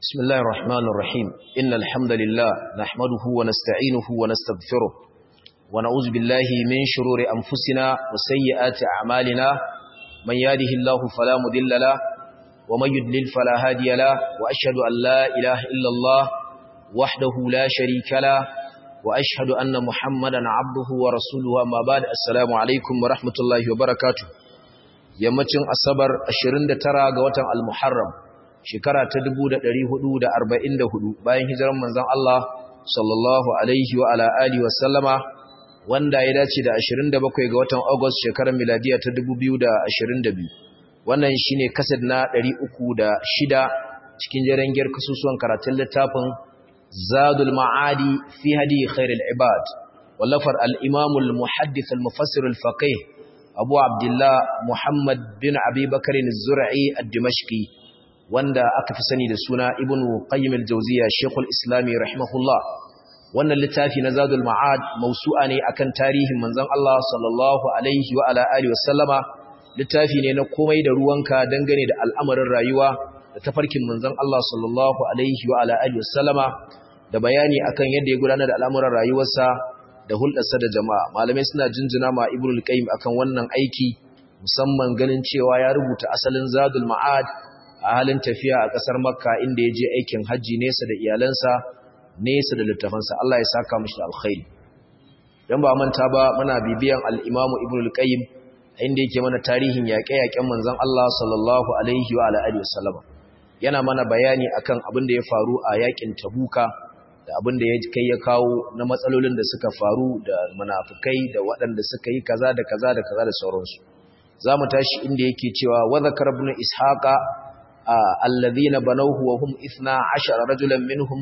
بسم الله الرحمن الرحيم إن الحمد لله نحمده ونستعينه ونستغفره ونعوذ بالله من شرور أنفسنا وسيئات أعمالنا من يهده الله فلا مضل له ومن يضلل فلا هادي له وأشهد أن لا إله إلا الله وحده لا شريك له وأشهد أن محمدا عبده ورسوله أما بعد السلام عليكم ورحمة الله وبركاته yammacin asabar 29 ga watan al-muharram shekara ta 1444 bayan hijiran manzon Allah sallallahu alaihi wa ala alihi wa sallama wanda ya dace da 27 ga watan August shekarar miladiya ta 2022 wannan shine kasad na 306 cikin jarangiyar kasusuwan karatun littafin Zadul Ma'adi fi hadi khairul ibad wallafar al-Imam al-Muhaddith al-Mufassir al-Faqih Abu Abdullah Muhammad bin Abi Bakr az-Zur'i ad-Dimashqi wanda aka fi sani da suna Ibn Qayyim al-Jawziyya Sheikhul Islami rahimahullah wannan littafi na Zadul Ma'ad mausu'a ne akan tarihin manzon Allah sallallahu alaihi wa ala alihi wasallama littafi ne na komai da ruwanka dangane da al'amarin rayuwa da tafarkin manzon Allah sallallahu alaihi wa ala alihi wasallama da bayani akan yadda ya gudanar da al'amuran rayuwarsa da hulɗarsa da jama'a malamai suna jinjina ma Ibn al-Qayyim akan wannan aiki musamman ganin cewa ya rubuta asalin Zadul Ma'ad a halin tafiya a ƙasar Makka inda ya je aikin hajji nesa da iyalansa nesa da littafansa Allah ya saka mishi da alkhairi dan ba manta ba muna bibiyan al-Imam Ibn al-Qayyim inda yake mana tarihin yaƙe-yaƙen manzon Allah sallallahu alaihi wa alihi wasallam yana mana bayani akan abin da ya faru a yaƙin Tabuka da abin da ya kai ya kawo na matsalolin da suka faru da munafikai da waɗanda suka yi kaza da kaza da kaza da sauransu zamu tashi inda yake cewa wa zakar ibn ishaqa alladhina banawhu wa hum 12 rajulan minhum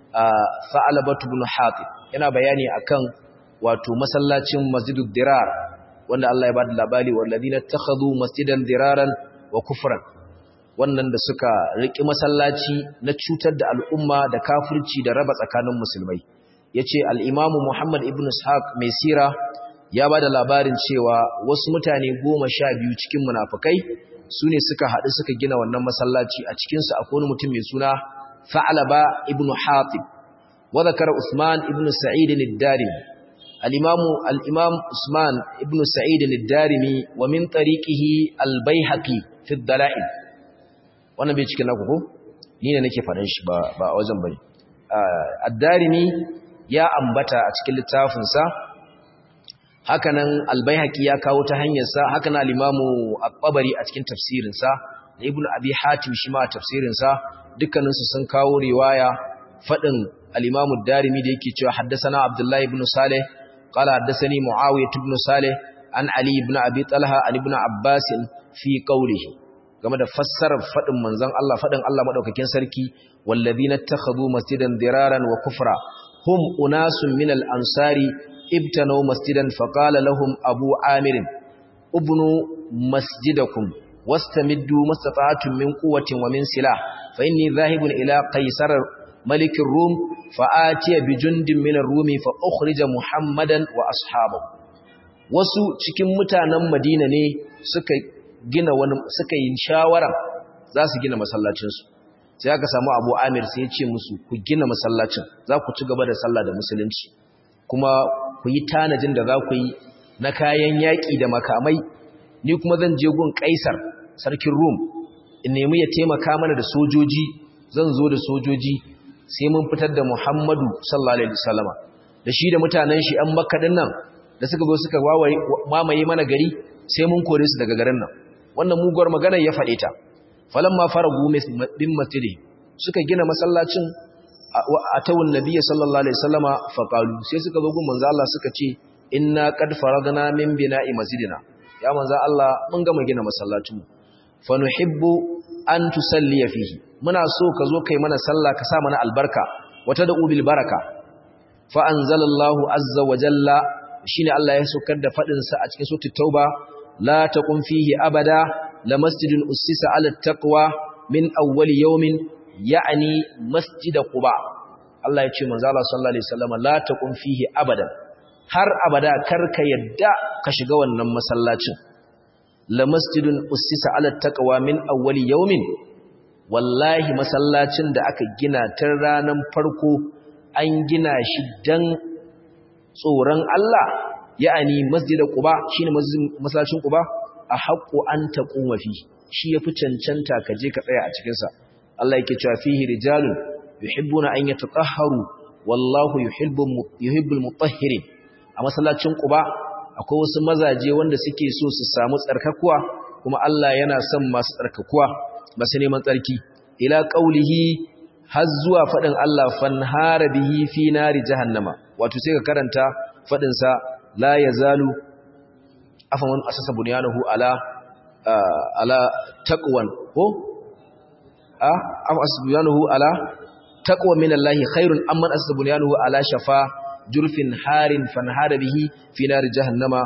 fa'alabatu ibn hatib yana bayani akan wato masallacin masjidud dirar wanda Allah ya bada labari walladhina takhadhu masjidan diraran wa kufran wannan da suka riki masallaci na cutar da al'umma da kafirci da raba tsakanin musulmai yace al-imamu Muhammad ibn Ishaq mai sira ya bada labarin cewa wasu mutane 12 cikin munafikai su ne suka haɗu suka gina wannan masallaci a cikinsu akwai wani mutum mai suna Fa'alaba ibn Hatib wa zakara Usman ibn Sa'id al-Darimi al-Imam al-Imam Usman ibn Sa'id al-Darimi wa min tariqihi al-Baihaqi fi ad-Dala'il wannan bai cikin naku ko ni ne nake faɗan shi ba ba wajen bane ad-Darimi ya ambata a cikin littafin sa hakanan al-Baihaqi ya kawo ta hanyar sa hakanan al-Imam at-Tabari a cikin tafsirin sa da Ibn Abi Hatim shi ma a tafsirin sa dukkaninsu sun kawo riwaya fadin al-Imam ad-Darimi da yake cewa haddathana Abdullah ibn Salih qala haddathani Muawiyah ibn Salih an Ali ibn Abi Talha an ibn Abbas fi qawlihi game da fassarar fadin manzon Allah fadin Allah madaukakin sarki walladhina takhadhu masjidan diraran wa kufra hum unasun min al-ansari ibtanu masjidan faqala lahum Abu Amir ibnu masjidakum wastamiddu mastata'tum min quwwatin wa min silah fa inni dhahibun ila qaisar malik ar-rum fa atiya bi jundin min ar-rumi fa ukhrija muhammadan wa ashabahu wasu cikin mutanen madina ne suka gina wani suka yi shawara za su gina masallacin su sai aka samu abu amir sai ya ce musu ku gina masallacin za ku ci gaba da sallah da musulunci kuma ku yi tanajin da za ku yi na kayan yaƙi da makamai ni kuma zan je gun kaisar sarkin rum in nemi ya taimaka mana da sojoji zan zo da sojoji sai mun fitar da muhammadu sallallahu alaihi wasallama da shi da mutanen shi an makka din nan da suka zo suka mamaye mana gari sai mun kore su daga garin nan wannan muguwar magana ya faɗe ta falamma faragu bin masjidi suka gina masallacin a tawun nabiyyi sallallahu alaihi wasallama faqalu sai suka zo gun manzo Allah suka ce inna qad faradna min bina'i masjidina ya manzo Allah mun gama gina masallacin mu fa nuhibbu an tusalli fihi muna so ka zo kai mana sallah ka sa mana albarka wata da ubil baraka fa anzalallahu azza wa jalla shine Allah ya saukar da fadin sa a cikin suratul tauba la taqum fihi abada la masjidun ussisa ala taqwa min awwali yawmin ya'ni masjid quba Allah ya ce manzo Allah sallallahu alaihi wasallam la taqum fihi abadan har abada karka yadda ka shiga wannan masallacin la masjidun ussisa ala taqwa min awwali yawmin wallahi masallacin da aka gina tun ranar farko an gina shi dan tsoron Allah ya'ani masjidul quba shine masallacin quba a haqqu an taquma fi shi yafi cancanta ka je ka tsaya a cikin sa Allah yake cewa fihi rijalun yuhibbuna an yatatahharu wallahu yuhibbul yuhibbul mutahhirin a masallacin quba akwai wasu mazaje wanda suke so su samu tsarkakuwa kuma Allah yana son masu tsarkakuwa masu neman tsarki ila qaulihi har zuwa fadin Allah fanhara bihi fi nari jahannama wato sai ka karanta fadin sa la yazalu afaman asasa bunyanahu ala ala taqwan ko a afa asasa bunyanahu ala taqwa min Allah khairun amman asasa bunyanahu ala shafa jurfin harin fanhara bihi fi nari jahannama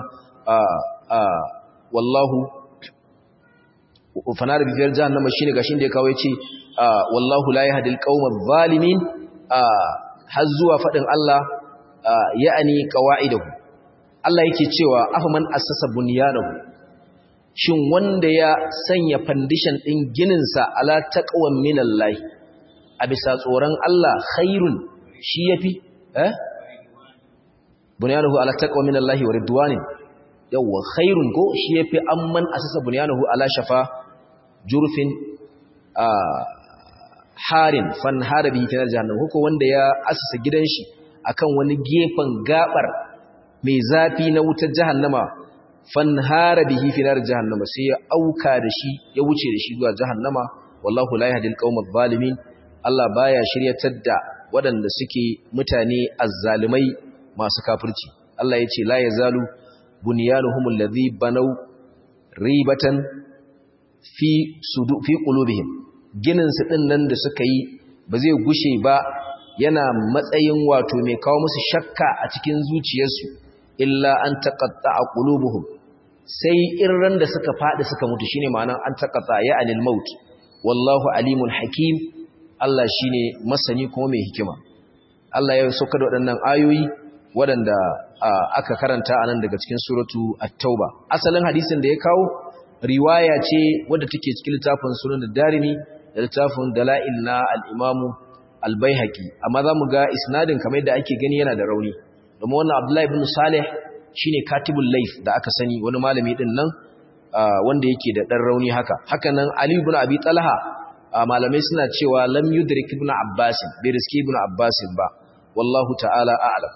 wallahu fanar bifiyar jahannama shine gashin da ya kawo yace wallahu la yahdil qaumadh zalimin har zuwa fadin Allah ya'ani qawaidahu Allah yake cewa afaman assasa bunyanahu shin wanda ya sanya foundation din ginin sa ala taqwan minallahi a bisa tsoron Allah khairun shi yafi eh bunyanahu ala taqwa minallahi wa ridwanin yawwa khairun ko shi yafi amman asasa bunyanahu ala shafa jurfin harin fan harabi kinar jahannam ko wanda ya asasa gidan shi akan wani gefen gabar mai zafi na wutar jahannama fan harabihi finar jahannama sai ya auka da shi ya wuce da shi zuwa jahannama wallahu la yahdil qaumadh zalimin Allah baya shiryatar da waɗanda suke mutane azzalumai masu kafirci Allah ya ce la yazalu bunyanuhum alladhi banaw ribatan fi sudu fi qulubihim ginin su din nan da suka yi ba zai gushe ba yana matsayin wato mai kawo musu shakka a cikin zuciyarsu illa an taqatta'a qulubuhum sai irran da suka fadi suka mutu shine ma'anar an taqatta ya anil maut wallahu alimul hakim Allah shine masani kuma mai hikima Allah ya sauka da waɗannan ayoyi waɗanda aka karanta a nan daga cikin suratu at-tauba asalin hadisin da ya kawo riwaya ce wadda take cikin littafin sunan darimi da littafin dala'il na al-imamu al-baihaqi amma zamu ga isnadin kamar yadda ake gani yana da rauni domin wannan abdullahi ibn salih shine katibul layth da aka sani wani malami din nan wanda yake da dan rauni haka haka nan ali ibn abi talha malamai suna cewa lam yudrik ibn abbas bai riski ibn abbas ba wallahu ta'ala a'lam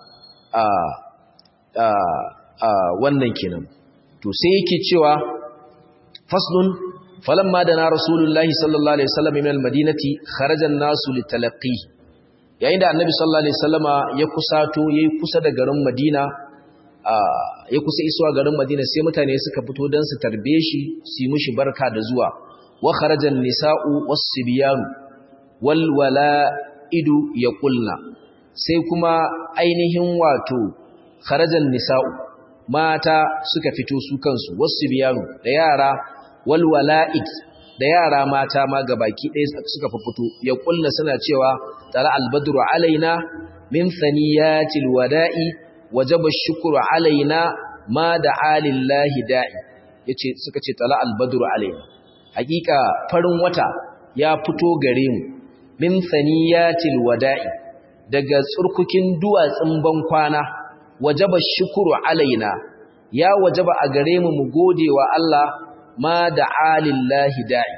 wannan kenan to sai yake cewa faslun falamma dana rasulullahi sallallahu alaihi wasallam min almadinati kharaja an-nasu litalaqi yayin da annabi sallallahu alaihi wasallama ya kusato yayi kusa da garin madina ya kusa isuwa garin madina sai mutane suka fito dan su tarbe shi su yi mishi barka da zuwa wa kharaja an-nisa'u was-sibyan wal wala'idu yaqulna sai kuma ainihin wato kharajan nisa'u mata suka fito su kansu wasu biyanu da yara wal wala'id da yara mata ma gabaki ɗaya suka fito ya kulla suna cewa tara albadru alaina min thaniyatil wada'i wajaba shukru alaina ma da alillahi da'i yace suka ce tala albadru alaina hakika farin wata ya fito gare mu min thaniyatil wada'i daga tsurkukin duwatsun bankwana wajaba shukuru alaina ya wajaba a gare mu mu gode wa Allah ma da alillahi da'i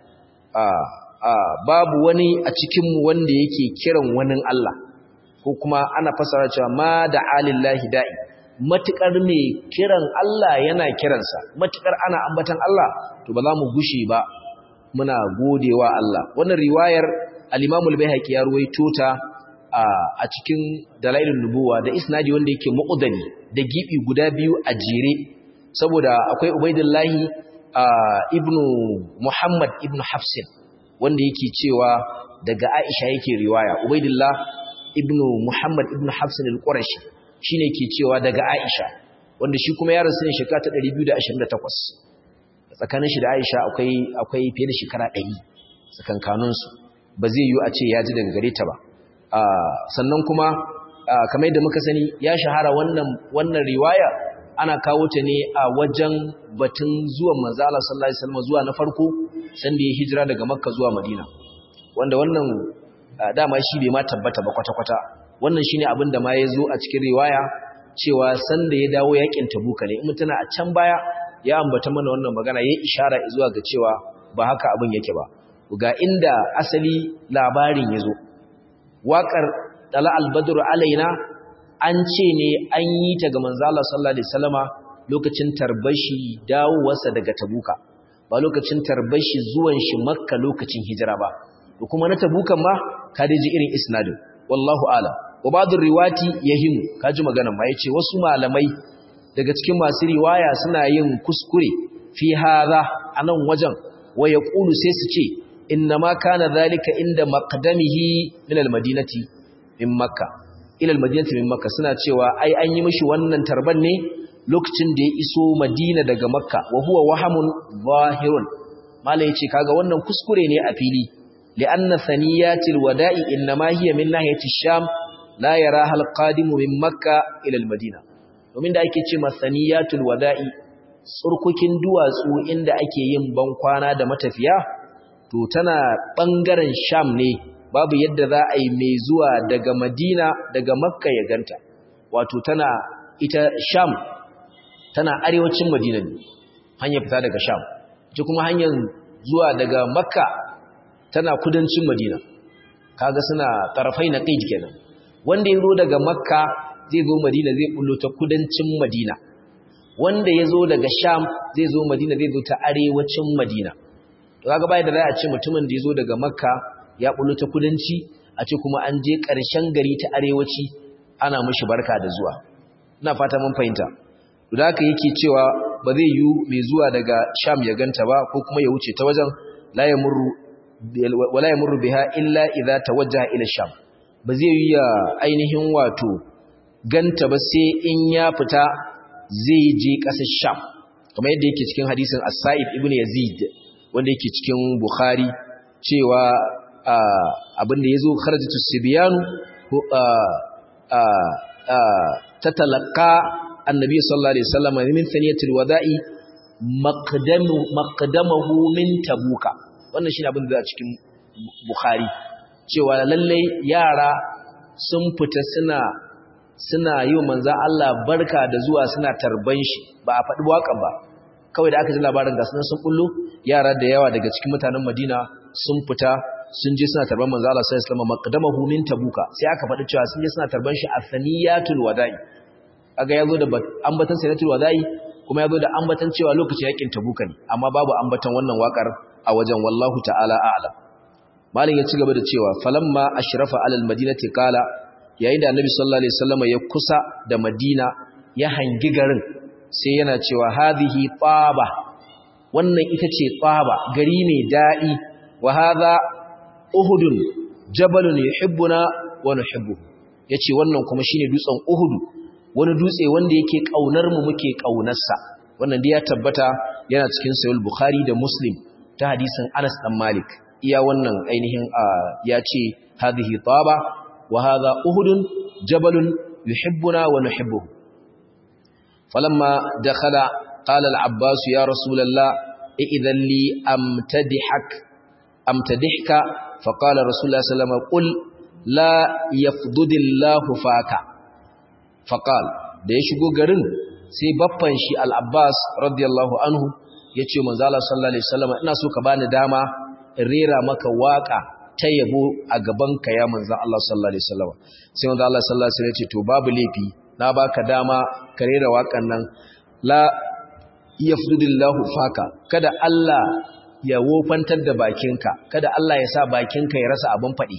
babu wani a cikinmu wanda yake kiran wani Allah ko kuma ana fasara cewa ma da alillahi da'i matukar mai kiran Allah yana kiransa matukar ana ambatan Allah to ba za mu gushe ba muna gode wa Allah wannan riwayar al-Imam al-Baihaqi ya ruwaito ta a cikin dalailin nubuwa da isnadi wanda yake muqaddami da gibi guda biyu a jere saboda akwai ubaidillahi ibnu muhammad ibnu hafsin wanda yake cewa daga aisha yake riwaya ubaidillah ibnu muhammad ibnu hafsin al-qurashi shine yake cewa daga aisha wanda shi kuma ya rasu ne shekara ta 228 tsakanin shi da aisha akwai akwai fiye da shekara 100 tsakankaninsu ba zai yi a ce ya ji daga gare ta ba sannan kuma kamar yadda muka sani ya shahara wannan wannan riwaya ana kawo ta ne a wajen batun zuwan manzo Allah sallallahu alaihi wasallam zuwa na farko sanda ya hijira daga Makka zuwa Madina wanda wannan dama shi bai ma tabbata ba kwata-kwata wannan shine abin da ma ya zo a cikin riwaya cewa sanda ya dawo yakin tabuka ne in mutuna a can baya ya ambata mana wannan magana ya ishara zuwa ga cewa ba haka abin yake ba ga inda asali labarin ya zo waƙar tala albadru alaina an ce ne an yi ta ga manzo Allah sallallahu alaihi wasallama lokacin tarbashi dawowarsa daga tabuka ba lokacin tarbashi zuwan shi makka lokacin hijira ba to kuma na tabukan ma ka ji irin isnadin wallahu a'lam wa ba'dur riwati yahimu kaji maganan ma yace wasu malamai daga cikin masu riwaya suna yin kuskure fi hadha anan wajen wa yaqulu sai su ce inna ma kana zalika inda maqdamihi min almadinati min makka ila almadinati min makka suna cewa ai an yi mishi wannan tarban ne lokacin da ya iso madina daga makka wa huwa wahamun zahirun malai yace kaga wannan kuskure ne a fili li'anna thaniyatil wada'i inma hiya min nahiyati sham la yaraha alqadimu min makka ila almadina domin da ake ce masaniyatul wada'i tsurkukin duwatsu inda ake yin bankwana da matafiya to tana bangaren sham ne babu yadda za a yi mai zuwa daga madina daga makka ya ganta wato tana ita sham tana arewacin madina ne hanyar fita daga sham ita kuma hanyar zuwa daga makka tana kudancin madina kaga suna tarafai na kai kenan wanda ya zo daga makka zai zo madina zai bullo ta kudancin madina wanda ya zo daga sham zai zo madina zai zo ta arewacin madina to kaga bai da za a ce mutumin da ya zo daga makka ya bullo ta kudanci a ce kuma an je ƙarshen gari ta arewaci ana mishi barka da zuwa ina fata mun fahimta to da haka yake cewa ba zai yi mai zuwa daga sham ya ganta ba ko kuma ya wuce ta wajen la yamurru wala yamurru biha illa idza tawajjaha ila sham ba zai yi ya ainihin wato ganta ba sai in ya fita zai je ƙasar sham kamar yadda yake cikin hadisin as-sa'ib ibn yazid wanda yake cikin bukhari cewa abin da yazo kharajatu sibyanu tatalaqqa annabi sallallahu alaihi wasallam min thaniyatil wada'i maqdamu maqdamahu min tabuka wannan shine abin da a cikin bukhari cewa lalle yara sun fita suna suna yi wa manzan Allah barka da zuwa suna tarban shi ba a faɗi waƙan ba kawai da aka ji labarin ga sunan sun bullo yara da yawa daga cikin mutanen Madina sun fita sun je suna tarban manzan Allah sallallahu alaihi wasallam maqdamahu min tabuka sai aka faɗi cewa sun je suna tarban shi a saniyatul wada'i kaga yazo da ambatan saniyatul wada'i kuma yazo da ambatan cewa lokacin yakin tabuka ne amma babu ambatan wannan waƙar a wajen wallahu ta'ala a'lam malin ya ci gaba da cewa falamma ashrafa alal madinati qala yayin da annabi sallallahu alaihi wasallam ya kusa da madina ya hangi garin sai yana cewa hadhihi taba wannan ita ce taba gari mai dadi wa hadha uhudun jabalun yuhibbuna wa nuhibbuhu yace wannan kuma shine dutsen uhudu wani dutse wanda yake kaunar mu muke kaunarsa wannan dai ya tabbata yana cikin sahih bukhari da muslim ta hadisin Anas dan Malik iya wannan ainihin ya ce hadhihi taba wa hadha uhudun jabalun yuhibbuna wa nuhibbuhu falamma dakhala qala al-abbas ya rasulullah idhan li amtadihak amtadihka faqala rasulullah sallallahu alaihi wasallam qul la yafdudillahu faka faqala da ya shigo garin sai baffan shi al-abbas radiyallahu anhu yace manzo Allah sallallahu alaihi wasallam ina so ka bani dama in rera maka waka ta yabo a gaban ka ya manzo Allah sallallahu alaihi wasallam sai manzo Allah sallallahu alaihi wasallam ya ce to babu laifi na baka dama ka rera wakan nan la yafdudillahu faka kada Allah ya wofantar da bakinka kada Allah ya sa bakinka ya rasa abin fadi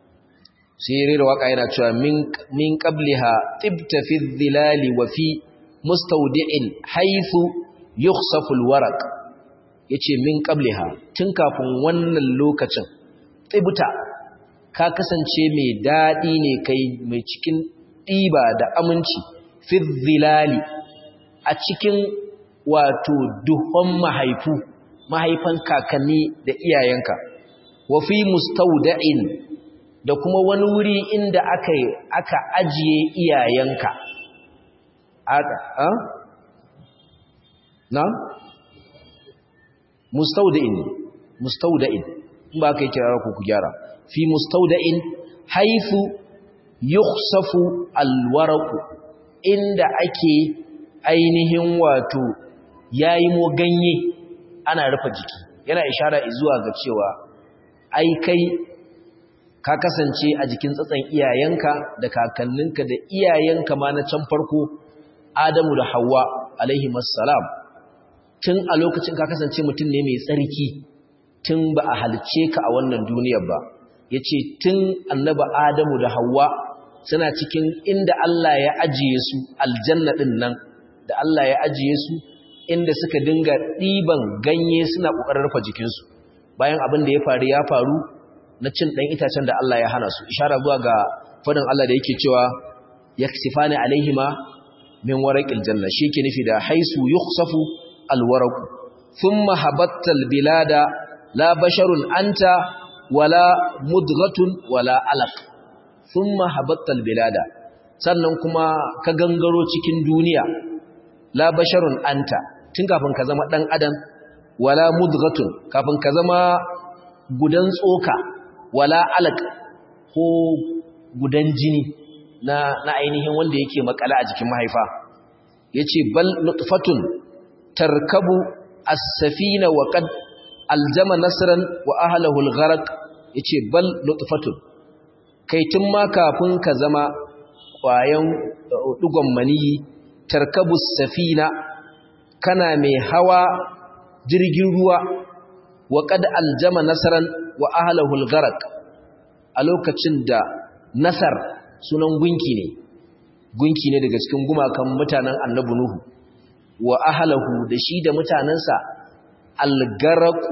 sai rera waka yana cewa min min qabliha tibta fi dhilali wa fi mustawdi'in haythu yukhsafu alwaraq yace min qabliha tun kafin wannan lokacin tibta ka kasance mai dadi ne kai mai cikin diba da aminci fi dhilali a cikin wato duhon mahaifu mahaifan kakanni da iyayenka wa fi mustawda'in da kuma wani wuri inda aka aka ajiye iyayenka aka a na mustawda'in mustawda'in in ba kai kirara ku ku gyara fi mustawda'in haythu yukhsafu alwaraqu inda ake ainihin wato yayi mo ganye ana rufe jiki yana ishara zuwa ga cewa ai kai ka kasance a jikin tsatsan iyayenka da kakanninka da iyayenka ma na can farko Adamu da Hawwa alaihi assalam tun a lokacin ka kasance mutum ne mai tsarki tun ba a halice ka a wannan duniyar ba yace tun annaba Adamu da Hawwa suna cikin inda Allah ya ajiye su aljanna din nan da Allah ya ajiye su inda suka dinga ɗiban ganye suna ƙoƙarin rufe jikinsu bayan abin da ya faru ya faru na cin ɗan itacen da Allah ya hana su ishara zuwa ga fadin Allah da yake cewa yaksifani alaihima min waraqil janna shi ke nufi da haisu yukhsafu alwaraq thumma habattal bilada la basharun anta wala mudghatun wala alaq thumma habattal bilada sannan kuma ka gangaro cikin duniya la basharun anta tun kafin ka zama dan adam wala mudghatun kafin ka zama gudan tsoka wala alaq ko gudan jini na na ainihin wanda yake makala a jikin mahaifa yace bal nutfatun tarkabu as-safina wa qad aljama nasran wa ahlihi al-gharq yace bal nutfatun kai tun ma kafin ka zama kwayan dugon maniyi tarkabu safina kana mai hawa jirgin ruwa wa qad aljama nasran wa ahlihi al-gharq a lokacin da nasar sunan gunki ne gunki ne daga cikin gumakan mutanen annabi nuhu wa ahlahu da shi da mutanansa algaraku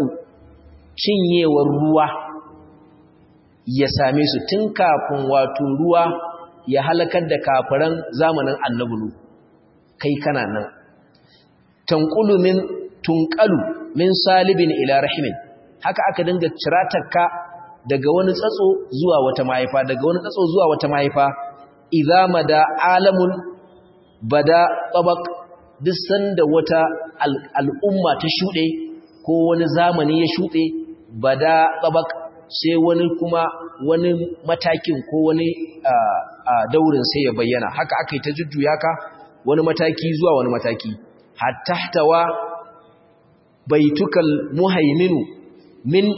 cinyewar ruwa ya same su tun kafin wato ruwa ya halakar da kafiran zamanin annabi nuhu kai kana nan tanqulu min tunqalu min salibin ila rahimin haka aka dinga ciratarka daga wani tsatso zuwa wata mahaifa daga wani tsatso zuwa wata mahaifa idza mada alamun bada tabaq duk sanda wata al'umma ta shude ko wani zamani ya shude bada tabaq sai wani kuma wani matakin ko wani daurin sai ya bayyana haka akai ta jujjuya ka wani mataki zuwa wani mataki hatta tawa baitukal muhaiminu min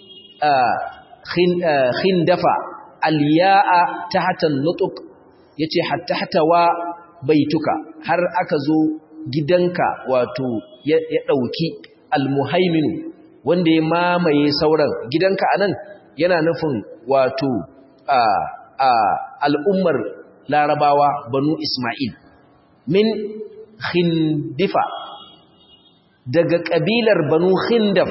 khindafa alya'a tahta an-nutq yace hatta hatawa baituka har aka zo gidanka wato ya dauki almuhaimin wanda ya mamaye sauran gidanka anan yana nufin wato a a al'ummar larabawa banu isma'il min khindifa daga kabilar banu khindaf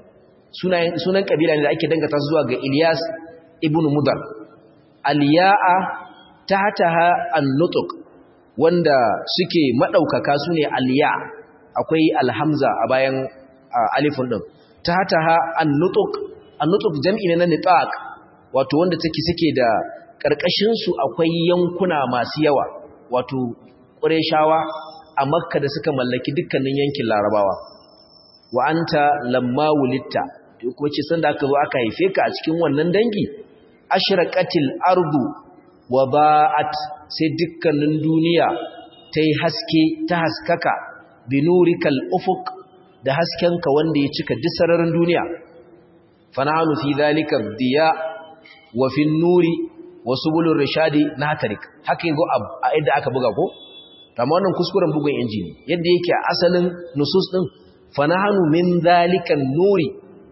sunan kabila ne da ake dangata zuwa ga Ilyas ibn Mudar aliya'a tahtaha an-nutq wanda suke madaukaka sune aliya akwai alhamza a bayan alifun din tahtaha an-nutq an-nutq jam'i ne na nitaq wato wanda take suke da karkashin su akwai yankuna masu yawa wato Qurayshawa a Makka da suka mallaki dukkanin yankin Larabawa wa anta lamma wulitta ko ce sanda aka zo aka haife ka a cikin wannan dangi ashraqatil ardu wa ba'at sai dukkanin duniya tayi haske ta haskaka binurikal ufuq da haskenka wanda ya cika duk sararin duniya fana'alu fi dhalika diya wa fi nuri wa subulur rishadi nahtarik haka yago a yadda aka buga ko amma wannan kuskuren bugun injini yadda yake a asalin nusus din fanahanu min dhalikan nuri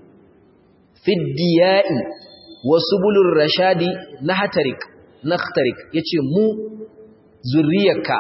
fiddiya'i wasu bulur rashadi na hatarik nakhtarik yace mu zuriyarka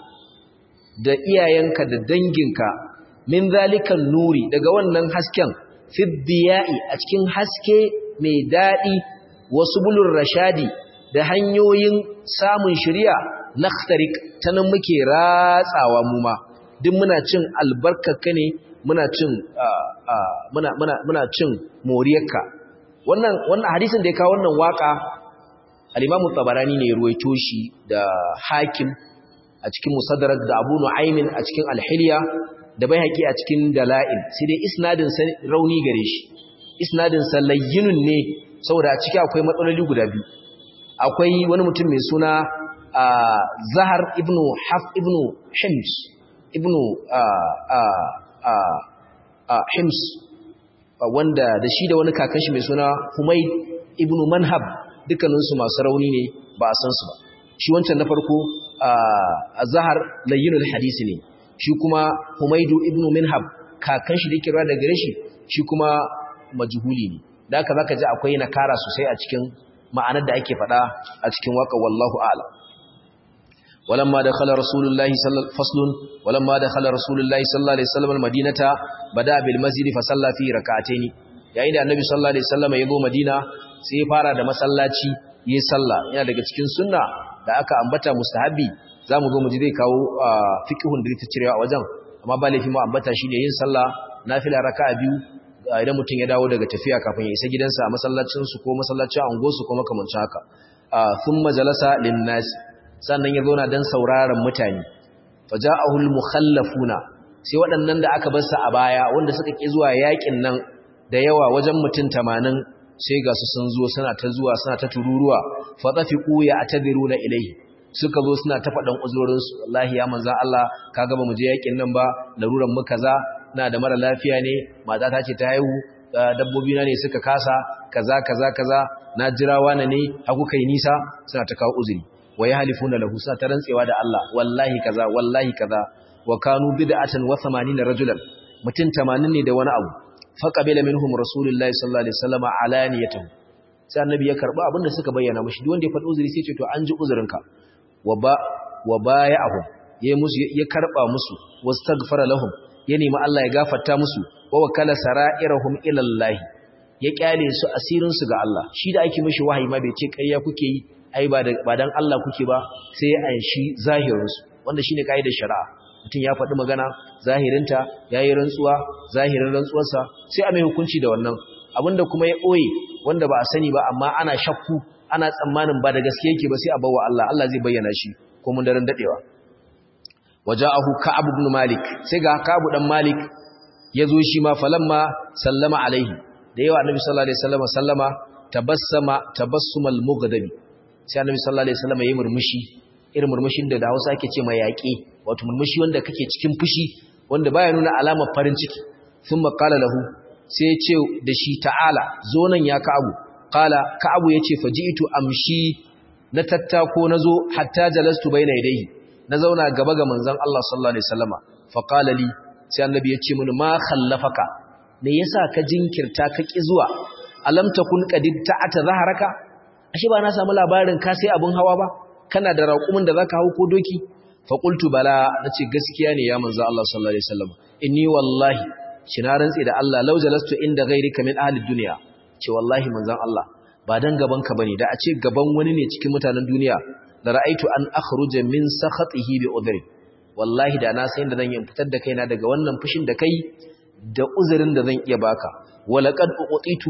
da iyayenka da danginka min zalikan nuri daga wannan hasken fiddiya'i a cikin haske mai dadi wasu bulur rashadi da hanyoyin samun shari'a nakhtarik tanan muke ratsawa mu ma duk muna cin albarkarka ne muna cin muna muna muna cin moriyarka wannan wannan hadisin da ya kawo wannan waka al-Imam tabarani ne ya ruwaito shi da Hakim a cikin Musaddarak da Abu Nu'aymin a cikin Al-Hilya da Baihaqi a cikin Dala'il sai dai isnadin sa rauni gare shi isnadin sa layyinun ne saboda a ciki akwai matsaloli guda biyu akwai wani mutum mai suna Zahar ibn Haf ibn Hims ibn Hims wanda da shi da wani kakan shi mai suna Humayd ibn Manhab dukkaninsu masu rauni ne ba a san su ba shi wancan na farko Zahar layyinul hadisi ne shi kuma Humaydu ibn Minhab kakan shi da yake rawa da gare shi shi kuma majhuli ne da haka zaka ji akwai nakara sosai a cikin ma'anar da ake faɗa a cikin waka wallahu a'lam ولما دخل رسول الله صلى فصل ولما دخل رسول الله صلى الله عليه وسلم المدينه بدا بالمسجد فصلى فيه ركعتين yayin da annabi sallallahu alaihi wasallam ya zo madina sai ya fara da masallaci yi sallah yana daga cikin sunna da aka ambata mustahabi zamu zo mu ji zai kawo fiqhun da ta cirewa a wajen amma ba laifi mu ambata shine yin sallah nafila raka'a biyu idan mutum ya dawo daga tafiya kafin ya isa gidansa a masallacin su ko masallacin angosu ko makamancin haka thumma jalasa lin-nas sannan ya zauna don sauraron mutane faja'ahul mukhallafuna sai waɗannan da aka bar su a baya wanda suka ki zuwa yakin nan da yawa wajen mutum 80 sai ga su sun zo suna ta zuwa suna ta tururuwa fa tafiqu ya atadiruna ilayhi suka zo suna ta faɗan uzurorin su wallahi ya manzo Allah kaga ba mu je yakin nan ba laruran mu kaza na da mara lafiya ne mata ta ce ta haihu dabbobi na ne suka kasa kaza kaza kaza na jirawa na ne haku kai nisa suna ta kawo uzuri wa yahlifuna lahu sa ta rantsewa da Allah wallahi kaza wallahi kaza wa kanu bid'atan wa 80 rajulan mutun 80 ne da wani abu fa qabila minhum rasulullahi sallallahu alaihi wasallam alaniyatan sai annabi ya karba abinda suka bayyana mishi duk wanda ya faɗi uzuri sai ce to an ji uzurinka wa ba wa baya'ahu ya musu ya karba musu wastaghfara lahum ya nemi Allah ya gafarta musu wa wakala sara'irahum ila Allah ya kyale su asirin su ga Allah shi da ake mishi wahayi ma bai ce kayya kuke yi ai ba dan Allah kuke ba sai ya anshi zahirinsu wanda shine kaidar shari'a mutum ya faɗi magana zahirinta yayi rantsuwa zahirin rantsuwarsa sai a mai hukunci da wannan abinda kuma ya ɓoye wanda ba a sani ba amma ana shakku ana tsammanin ba da gaske yake ba sai a bawa Allah Allah zai bayyana shi ko mun daren dadewa waja'ahu ka'ab ibn malik sai ga ka'ab dan malik yazo shi ma falamma sallama alaihi da yawa annabi sallallahu alaihi wasallam sallama tabassama tabassumal mughdabi sai annabi sallallahu alaihi wasallam yayi murmushi irin murmushin da da Hausa ake ce mai yaƙi wato murmushi wanda kake cikin fushi wanda baya nuna alamar farin ciki thumma qala lahu sai ya ce da shi ta'ala zo nan ya ka'abu qala ka'abu yace faji'tu amshi na tattako nazo hatta jalastu baina yadayhi na zauna gaba ga manzon Allah sallallahu alaihi wasallama fa qala li sai annabi ya ce mini ma khallafaka me yasa ka jinkirta ka ki zuwa alam takun qadid ta'ata zaharaka ashe ba na samu labarin ka sai abun hawa ba kana da raƙumin da zaka hau ko doki fa qultu bala nace gaskiya ne ya manzo Allah sallallahu alaihi wasallam inni wallahi na rantsi da Allah law jalastu inda ghayrika min ahli dunya ce wallahi manzon Allah ba dan gaban ka bane da a ce gaban wani ne cikin mutanen duniya da ra'aitu an akhruja min sakhatihi bi udhri wallahi da na san da zan yi fitar da kaina daga wannan fushin da kai da uzurin da zan iya baka walaqad uqitu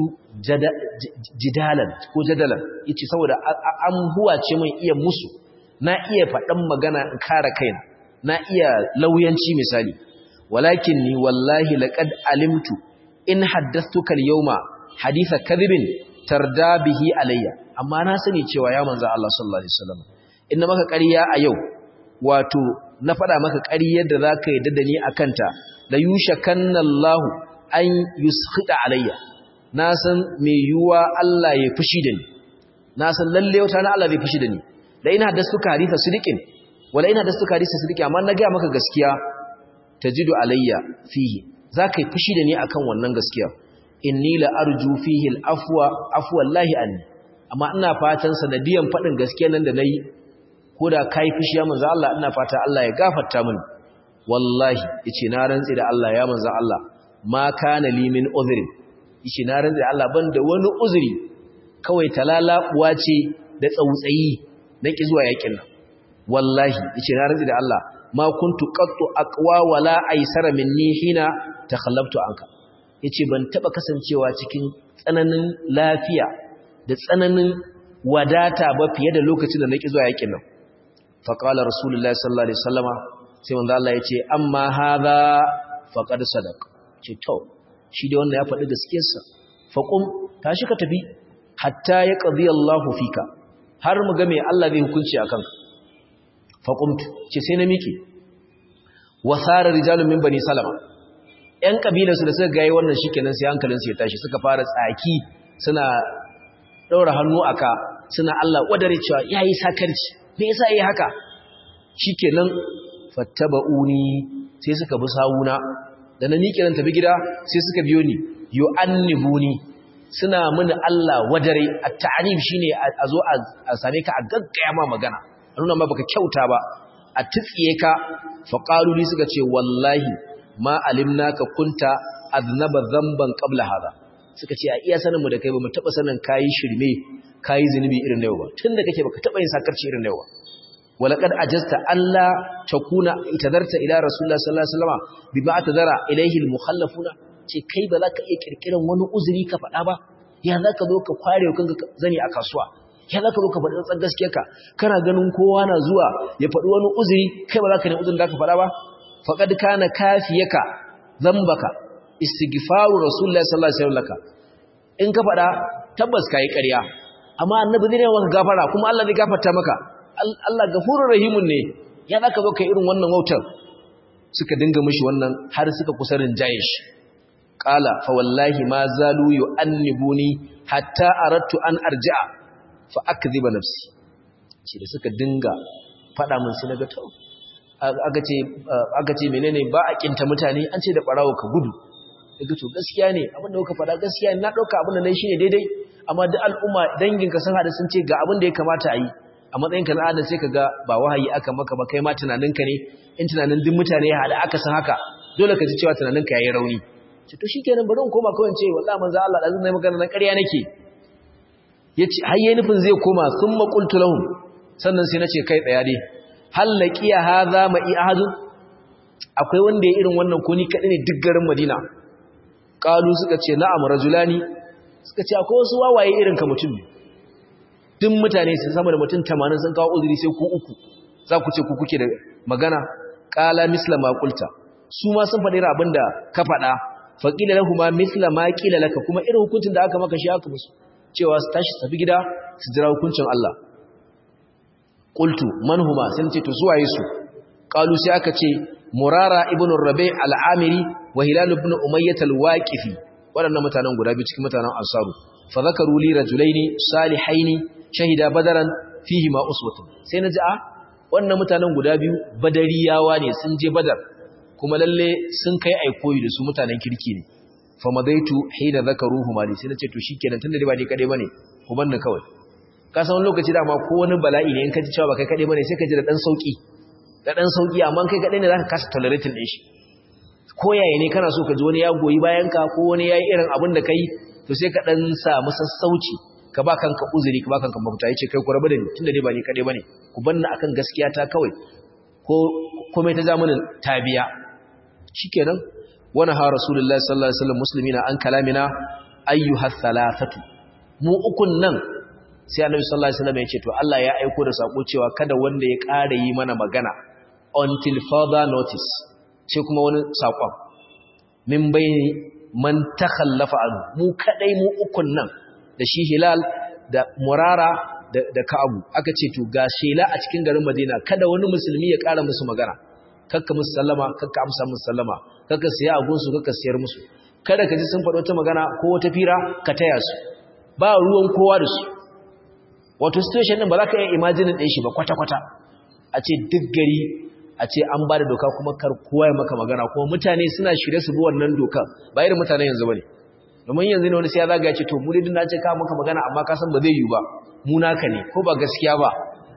jidalan ko jadalan yace saboda an huwace min iya musu na iya faɗan magana in kare kaina na iya lauyanci misali walakin ni wallahi laqad alimtu in haddathtuka al-yawma haditha kadhibin tarda bihi alayya amma na sani cewa ya manzo Allah sallallahu alaihi wasallam inna maka ƙarya a yau wato na faɗa maka ƙaryar da zaka yi da ni akanta la yushakanna Allahu an yuskhita alayya na san me yuwa Allah ya fushi da ni na san lalle wata na Allah zai fushi da ni da ina haddathtuka haditha sidiqin wala ina haddathtuka haditha sidiqin amma na ga maka gaskiya tajidu alayya fihi zaka yi fushi da ni akan wannan gaskiya inni la arju fihi al-afwa afwa Allahi anni amma ina fatan sanadiyan fadin gaskiya nan da nayi koda kai fushi ya manzo Allah ina fata Allah ya gafarta mini wallahi yace na rantsi da Allah ya manzo Allah ma kana li min uzri yace na rantsi da Allah ban da wani uzuri kawai talalabuwa ce da tsautsayi na ki zuwa yakin nan wallahi yace na rantsi da Allah ma kuntu qattu aqwa wala aysara minni hina takhallabtu anka yace ban taba kasancewa cikin tsananin lafiya da tsananin wadata ba fiye da lokacin da nake zuwa yakin nan fa qala rasulullahi sallallahu alaihi wasallama sai manzo Allah yace amma hadha faqad sadaq ce to shi dai wannan ya faɗi gaskiyarsa faqum tashi ka tafi hatta ya qadi Allahu fika har mu ga me Allah zai hukunci akan ka faqumtu ce sai na miki wasara rijalun min bani salama ƴan kabilarsu da suka gaye wannan shikenan sai hankalinsu ya tashi suka fara tsaki suna daura hannu aka suna Allah wadare cewa yayi sakarci me yasa yayi haka shikenan fattaba'uni sai suka bi sawuna da na miƙe nan tafi gida sai suka biyo ni yu'annibuni suna mini Allah wadare at-ta'nib shine a zo a same ka a gaggaya ma magana a nuna ma baka kyauta ba a tsiye ka faqalu li suka ce wallahi ma alimnaka kunta aznaba dhanban qabla hada suka ce a iya sanin mu da kai ba mu taba sanin kai shirme kai zinubi irin na yau ba tunda kake baka taba yin sakarci irin na yau ba walaqad ajasta alla takuna itadarta ila rasulullah sallallahu alaihi wasallam bima atadara ilayhi almukhallafuna ce kai ba za ka iya kirkiran wani uzuri ka faɗa ba ya za ka zo ka kware kanka zani a kasuwa ya za ka zo ka faɗi tsantsan gaskiyarka kana ganin kowa na zuwa ya faɗi wani uzuri kai ba za ka ne uzurin da ka faɗa ba faqad kana kafiyaka zambaka istighfaru rasulullahi sallallahu alaihi wasallam in ka faɗa tabbas kai ƙarya amma annabi zai maka gafara kuma Allah zai gafarta maka Allah gafurur rahimun ne ya zaka zo kai irin wannan wautar suka dinga mishi wannan har suka kusa rinjaye shi qala fa wallahi ma zalu yu'annibuni hatta aradtu an arji'a fa akdhiba nafsi shi da suka dinga fada min sai naga to aka ce aka ce menene ba a kinta mutane an ce da barawo ka gudu daga to gaskiya ne abin da kuka fada gaskiya ne na dauka abin da nayi shine daidai amma duk al'umma danginka sun hada sun ce ga abin da ya kamata a yi a matsayin ka na adam sai ka ga ba wahayi aka maka ba kai ma tunaninka ne in tunanin duk mutane ya hada aka san haka dole ka ji cewa tunaninka yayi rauni ce to shikenan bari in koma kawai in ce wallahi manzo Allah da zan magana na ƙarya nake yace har yayin nufin zai koma thumma qultu lahum sannan sai nace kai tsaya dai hal laqiya hadha ma ahadun akwai wanda ya irin wannan ko ni kadai ne duk garin Madina qalu suka ce na'am rajulani suka ce akwai wasu wawaye irin ka mutum ne duk mutane sun sama da mutum 80 sun kawo uzuri sai ku uku za ku ce ku kuke da magana qala misla ma qulta su ma sun faɗi abin da ka faɗa faqila lahum misla ma qila laka kuma irin hukuncin da aka maka shi aka musu cewa su tashi tafi gida su jira hukuncin Allah qultu man huma sai ce to su waye su qalu sai aka ce murara ibn rabi al-amiri wa hilal ibn umayyah al-waqifi waɗannan mutanen guda biyu cikin mutanen ansaru fa zakaru li rajulaini salihaini shahida badaran fihi ma uswatun sai naji a wannan mutanen guda biyu badariyawa ne sun je badar kuma lalle sun kai aikoyi da su mutanen kirki ne fa madaitu hina zakaruhu mali sai nace to shikenan tunda dai ba ni kadai bane ku banni kawai ka san wani lokaci dama ko wani bala'i ne in ka ji cewa ba kai kadai bane sai ka ji da dan sauki da dan sauki amma kai kadai ne zaka kasa tolerating din shi ko yaya ne kana so ka ji wani ya goyi bayan ka ko wani yayi irin abin da kai to sai ka dan samu sassauci ka ba kanka uzuri ka ba kanka mafita yace kai ku rabu da ni tunda dai ba ni kadai bane ku banna akan gaskiya ta kawai ko komai ta zamanin tabiya shikenan wana ha rasulullahi sallallahu alaihi wasallam muslimina an kalamina ayyuha thalathatu mu ukun nan sai annabi sallallahu alaihi wasallam ya ce to Allah ya aiko da sako cewa kada wanda ya ƙara yi mana magana until further notice sai kuma wani sakon min bayni man takhallafa anhu mu kadai mu ukun nan da shi hilal da murara da, da ka'abu aka ce to ga shela a cikin garin madina kada wani musulmi ya ƙara musu magana kakka musu sallama kakka amsa musu sallama kakka siya agunsu kakka siyar musu kada ka ji sun faɗo ta magana ko wata fira ka taya su ba ruwan kowa da su wato situation din ba za ka iya imagine ɗin shi ba kwata-kwata a ce duk gari a ce an ba da doka kuma kar kowa ya maka magana kuma mutane suna shirye su bi wannan doka ba irin mutanen yanzu ba ne domin yanzu ne wani sai ya zaga ya ce to mu dai na ce ka maka magana amma ka san ba zai yiwu ba mu naka ne ko ba gaskiya ba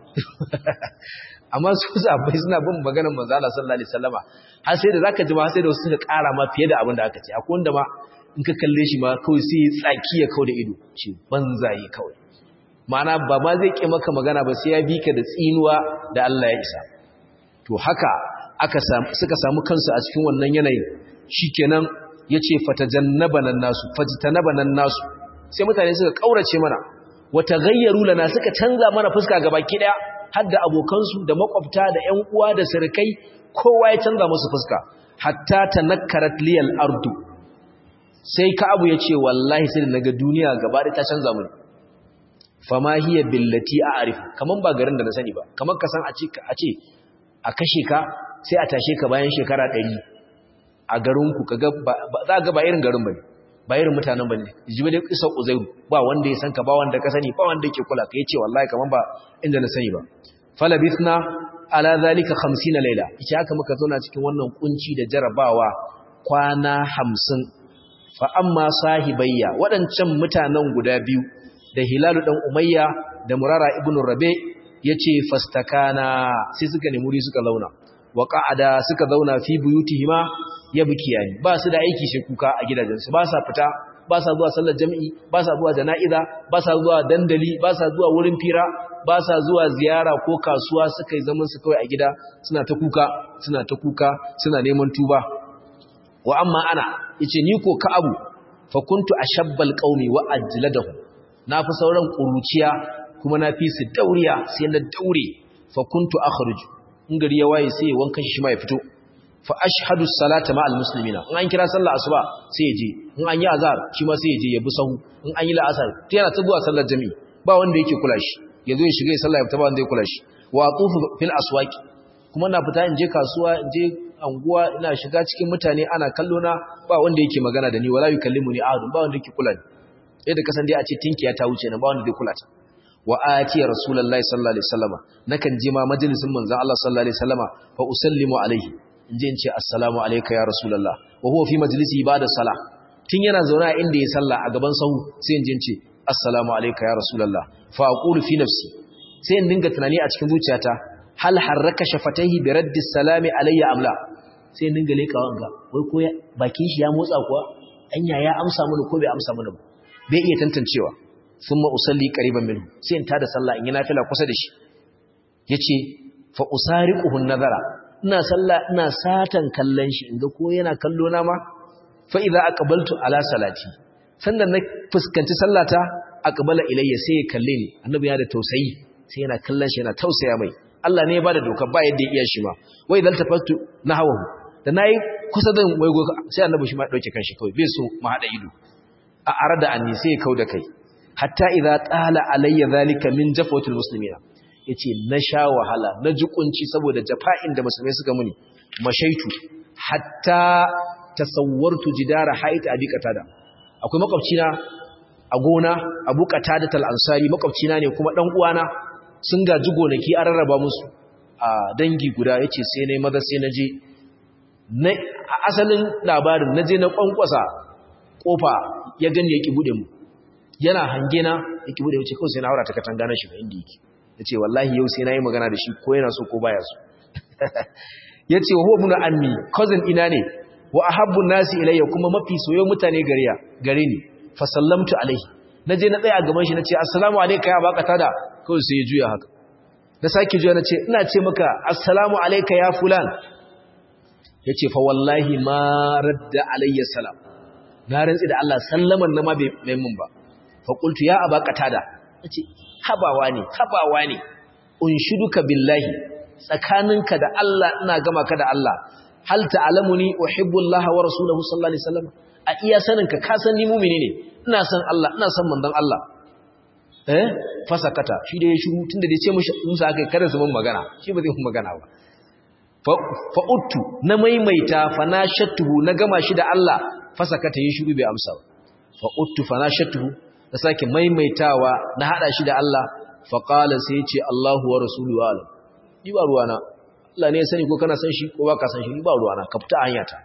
amma su sabai suna bin maganar manzo Allah sallallahu alaihi wasallama har sai da zaka ji ma sai da wasu suka ƙara ma fiye da abin da aka ce akwai wanda ma in ka kalle shi ma kawai sai ya tsaki ya kauda ido ce banzaye kawai ma'ana ba ma zai ƙi maka magana ba sai ya bi ka da tsinuwa da Allah ya isa to haka aka suka samu kansu a cikin wannan yanayin shikenan yace fatajannabanan nasu fajtanabanan nasu sai mutane suka kaurace mana wata gayyaru lana suka canza mana fuska gabaki daya har da abokansu da makwabta da ƴan uwa da sirkai kowa ya canza musu fuska hatta tanakkarat liyal ardu sai ka'abu ya ce wallahi sai da naga duniya gaba da ta canza mini fama hiya billati a'rif kaman ba garin da na sani ba kaman ka san a ce a ce a kashe ka sai a tashe ka bayan shekara 100 a garin ku kaga za ga ba irin garin bane ba irin mutanen bane jibi da kisa uzairu ba wanda ya san ka ba wanda ka sani ba wanda yake kula ka yace wallahi kaman ba inda na sani ba falabithna ala zalika 50 laila ita haka muka zauna cikin wannan kunci da jarabawa kwana 50 fa amma sahibayya wadancan mutanen guda biyu da hilalu dan umayya da murara ibnu rabe yace fastakana sai suka nemi muri suka zauna wa qa'ada suka zauna fi buyutihima yabkiyani ba su da aiki sai kuka a gidajensu ba sa fita ba sa zuwa sallar jami'i ba sa zuwa jana'iza ba sa zuwa dandali ba sa zuwa wurin fira ba sa zuwa ziyara ko kasuwa suka yi zaman su kawai a gida suna ta kuka suna ta kuka suna neman tuba wa amma ana yace ni ko ka'abu fa kuntu ashabbal qaumi wa ajladahu na fi sauran kuruciya kuma na fi su dauriya sai na daure fa kuntu akhruju in gari ya waye sai wankan shi ma ya fito fa ashhadu salata ma'al muslimina in an kira sallar asuba sai ya je in an yi azhar shi ma sai ya je ya bi sahu in an yi la'asar ta yana ta zuwa sallar jami'i ba wanda yake kula shi ya zo ya shiga ya sallah ya fita ba wanda ya kula shi wa atufu fil aswaqi kuma na fita in je kasuwa in je anguwa ina shiga cikin mutane ana kallo na ba wanda yake magana da ni wala yukallimuni ahadun ba wanda yake kula ni yadda kasan dai a ce tinkiya ta wuce na ba wanda zai kula ta wa ati rasulullahi sallallahu alaihi wasallama nakan je ma majalisin manzon Allah sallallahu alaihi wasallama fa usallimu alaihi inje in ce assalamu alayka ya rasulullah wa huwa fi majlisi ba'da salah tun yana zauna inda ya salla a gaban sahu sai inje in ce assalamu alayka ya rasulullah fa aqulu fi nafsi sai in dinga tunani a cikin zuciyata hal harraka shafataihi bi raddi salami alayya amla sai in dinga leka wanga wai ko bakin shi ya motsa kuwa anya ya amsa mana ko bai amsa mana ba bai iya tantancewa thumma usalli qariban minhu sai in tada sallah in yi nafila kusa da shi yace fa usariquhu nazara ina sallah ina satan kallon shi inga ko yana kallo na ma fa idza aqbaltu ala salati sannan na fuskanci sallata aqbala ilayya sai ya kalle ni annabi ya da tausayi sai yana kallon shi yana tausaya mai Allah ne ya bada doka ba yadda ya iya shi ma wai dal tafattu nahawu da nayi kusa da waigo sai annabi shi ma dauke kanshi kawai bai so mu hada ido a arada anni sai ya kauda kai hatta idza tala alayya zalika min jafatul muslimina yace na sha wahala na ji kunci saboda jafa'in da musulmai suka muni mashaitu hatta tasawwartu jidara hait abi qatada akwai makwabcina a gona abu qatada tal ansari makwabcina ne kuma dan uwana sun gaji gonaki an rarraba musu a dangi guda yace sai nayi maza sai naje na asalin labarin naje na kwankwasa kofa ya gani yaki bude mu yana hange na yaki bude wuce kawai sai na aura ta katanga na shi inda yake ya ce wallahi yau sai na yi magana da shi ko yana so ko baya so ya ce wa muna ammi cousin ina ne wa ahabbu nasi ilayya kuma mafi soyo mutane gariya gare ni fa sallamtu alaihi naje na tsaya a gaban shi nace assalamu alayka ya baka tada kawai sai ya juya haka na sake juya nace ina ce maka assalamu alayka ya fulan yace fa wallahi ma radda alayya salam na rantsi da Allah sallaman na ma bai mai mun ba fa qultu ya abaka tada nace habawa ne habawa ne unshiduka billahi tsakaninka da Allah ina gama ka da Allah hal ta'lamuni uhibbu Allah wa rasuluhu sallallahu alaihi wasallam a iya saninka ka san ni mu'mini ne ina san Allah ina san manzon Allah eh fasakata shi da ya shiru tunda da ce musa akai kada su mun magana shi ba zai mun magana ba fa uttu na maimaita fa na shattuhu na gama shi da Allah fasakata ya shiru bai amsa fa uttu fa na shattuhu da sake maimaitawa na hada shi da Allah faqala sai yace Allahu wa rasuluhu alam ni ba ruwana Allah ne ya sani ko kana san shi ko baka san shi ni ba ruwana ka fita hanyata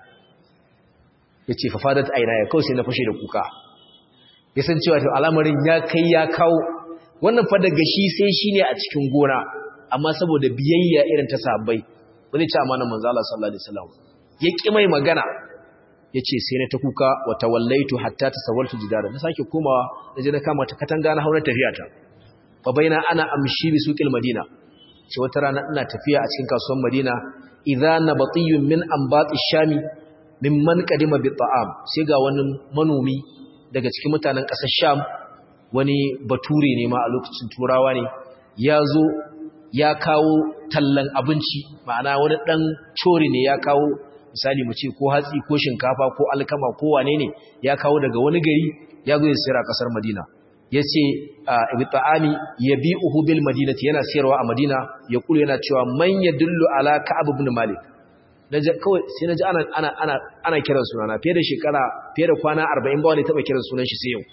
yace fa fadat aina ya kawai sai na fashe da kuka ya san cewa to al'amarin ya kai ya kawo wannan fa daga shi sai shine a cikin gona amma saboda biyayya irin ta sahabbai wani ce amanan manzo Allah sallallahu alaihi wasallam ya ki mai magana yace sai na ta kuka wa tawallaitu hatta tasawwartu jidara na sake komawa naje na kama ta katanga na haura tafiyata fa baina ana amshi bi suqil madina ce wata rana ina tafiya a cikin kasuwar madina idza nabatiyun min anbati shami mimman qadima bi ta'am sai ga wani manomi daga cikin mutanen ƙasar sham wani bature ne ma a lokacin turawa ne ya zo ya kawo tallan abinci ma'ana wani ɗan cori ne ya kawo misali mu ce ko hatsi ko shinkafa ko alkama ko wane ne ya kawo daga wani gari ya zo ya sayar a kasar Madina yace ibi ta'ami yabi'uhu bil madinati yana sayarwa a Madina ya kulu yana cewa man yadullu ala ka'ab ibn malik naje kawai sai naji ana ana ana ana kiran sunana fiye da shekara fiye da kwana 40 ba wani taba kiran sunan shi sai yau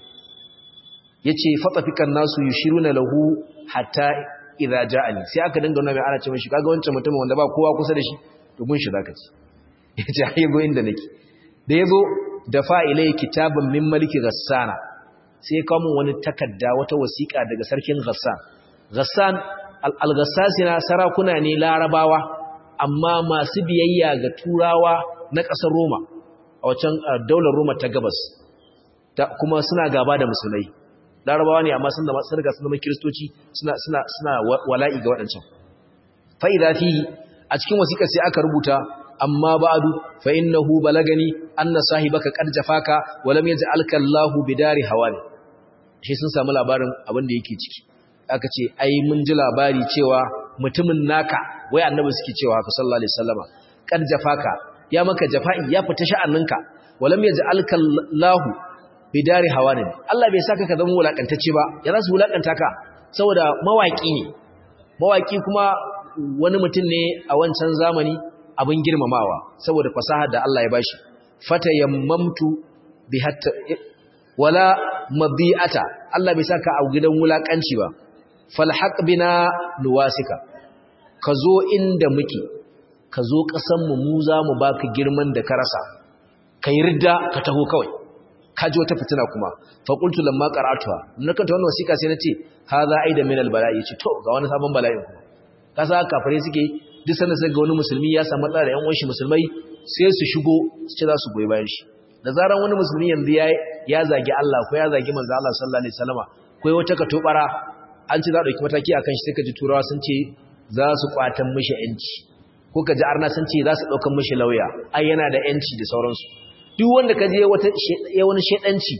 yace fatafikan nasu yushiruna lahu hatta idza ja'ani sai aka dinga nuna mai ana ce mishi kaga wancan mutumin wanda ba kowa kusa da shi to gun shi zaka ci yace ai go inda nake da yazo da fa'ilai kitabun min maliki ghassana sai kawo mun wani takarda wata wasiƙa daga sarkin ghassan ghassan al-ghassasina sarakuna ne larabawa amma masu biyayya ga turawa na ƙasar roma a wacan daular roma ta gabas kuma suna gaba da musulmai larabawa ne amma sun da sun riga sun zama kiristoci suna suna suna wala'i ga waɗancan fa idza fihi a cikin wasiƙar sai aka rubuta amma ba'du fa innahu balagani anna sahibaka qad jafaka wa lam yaj'alka Allahu bidari hawani shi sun samu labarin abin da yake ciki aka ce ai mun ji labari cewa mutumin naka wai annabi suke cewa haka sallallahu alaihi wasallama qad jafaka ya maka jafa'i ya fita sha'aninka wa lam yaj'alka Allahu bidari hawanin Allah bai saka ka zama wulakantacce ba ya za su wulakanta ka saboda mawaki ne mawaki kuma wani mutum ne a wancan zamani abin girmamawa saboda fasaha da Allah ya bashi fata yammamtu bi hatta wala mabi'ata Allah bai saka a gidan wulakanci ba falhaq bina nuwasika ka zo inda muke ka zo kasan mu mu za mu baka girman da ka rasa ka yarda ka taho kawai kaji wata fitina kuma fa qultu lamma qara'tuha na kanta wannan wasiqa sai nace hadha aida min albala'i ce to ga wani sabon bala'in kuma kasa kafare suke duk sanda sai ga wani musulmi ya samu matsala da ƴan uwan musulmai sai su shigo su ce za su goyi bayan shi da zaran wani musulmi yanzu ya ya zagi Allah ko ya zagi manzo Allah sallallahu alaihi wasallama ko wata ka tobara an ce za a dauki mataki akan shi sai ka ji turawa sun ce za su kwatan mishi yanci ko ka ji arna sun ce za su daukan mishi lauya ai yana da yanci da sauransu duk wanda ka je ya wani shaidanci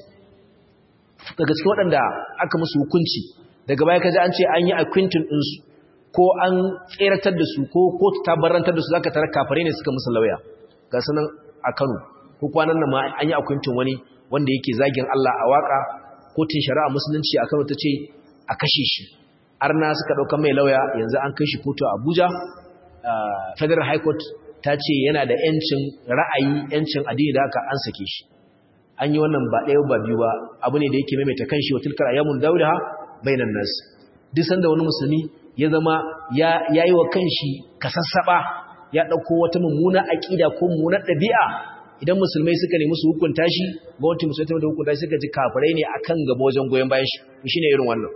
daga cikin waɗanda aka musu hukunci daga baya ka ji an ce an yi akwintin ɗinsu ko an tseratar da su ko kotu ta barantar da su za ka tara kafare ne suka musu lauya ga sunan a kano ko kwanan nan ma an yi akwintin wani wanda yake zagin Allah a waka kotun shari'a musulunci a kano ta ce a kashe shi arna suka ɗauka mai lauya yanzu an kai shi kotu a abuja federal high court ta ce yana da ‘yancin ra'ayi ‘yancin addini da haka an sake shi an yi wannan ba ɗaya ba biyu ba abu ne da yake maimaita kan shi wa tilkar ayyamun dauda bainan nas duk sanda wani musulmi ya zama ya yi wa kan shi kasassaɓa ya ɗauko wata mummuna aƙida ko mummunar ɗabi'a idan musulmai suka nemi su hukunta shi gwamnati musulmai ta hukunta shi suka ji kafirai ne akan gaba wajen goyon bayan shi to shine irin wannan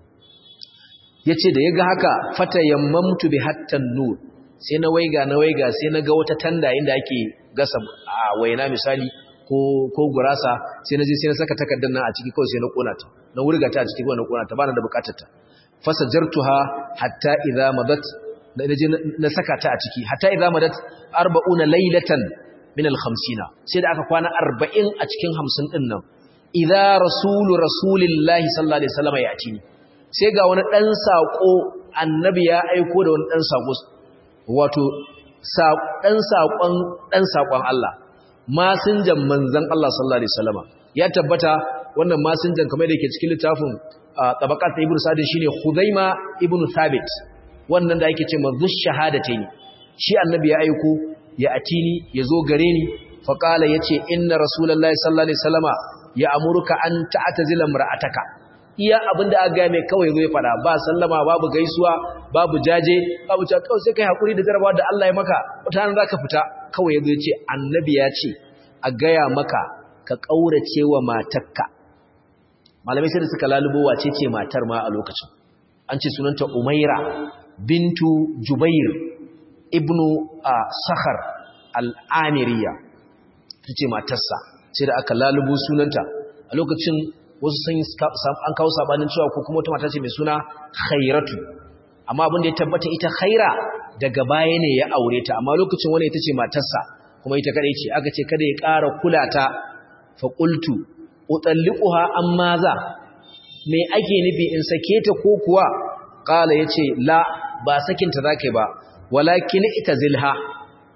yace da yaga haka fata yammamtu bi hattan nur sai na waiga na waiga sai na ga wata tanda inda ake gasa a waina misali ko ko gurasa sai na je sai na saka takardar nan a ciki kawai sai na kona ta na wurga ta a ciki kawai na kona ta bana da bukatar ta fasajartuha hatta idza madat na je na saka ta a ciki hatta idza madat 40 laylatan min al-50 sai da aka kwana 40 a cikin 50 din nan idza rasulu rasulillahi sallallahu alaihi wasallam ya ci sai ga wani dan sako annabi ya aiko da wani dan sako wato ɗan saƙon ɗan saƙon Allah masinjan manzan Allah sallallahu alaihi wasallama ya tabbata wannan masinjan kamar da yake cikin littafin tabaqat ibn sa'd shine Khuzaima ibn Thabit wannan da yake cewa zush shahadatayn shi annabi ya aiko ya atini yazo gare ni fa qala yace inna rasulullahi sallallahu alaihi wasallama ya amuruka an ta'tazila mar'ataka iya abinda aka ga mai kawai zo ya fada ba sallama babu gaisuwa babu jaje babu ta kawai sai kai hakuri da jarabawa da Allah ya maka mutanen zaka fita kawai yazo yace annabi ya ce a gaya maka ka kaurace wa matarka malamai sai da suka lalubo wace ce matar ma a lokacin an ce sunanta Umaira bintu Jubair ibnu Sakhar al-Amiriya tace matarsa sai da aka lalubo sunanta a lokacin wasu sun an kawo sabanin cewa ko kuma wata mata ce mai suna khairatu amma abin da ya tabbata ita khaira daga baya ne ya aure ta amma lokacin wani ita ce matarsa kuma ita kadai ce aka ce kada ya ƙara kula ta fa qultu utalliquha amma za me ake nufi in sake ta ko kuwa qala yace la ba sakin ta zakai ba walakin itazilha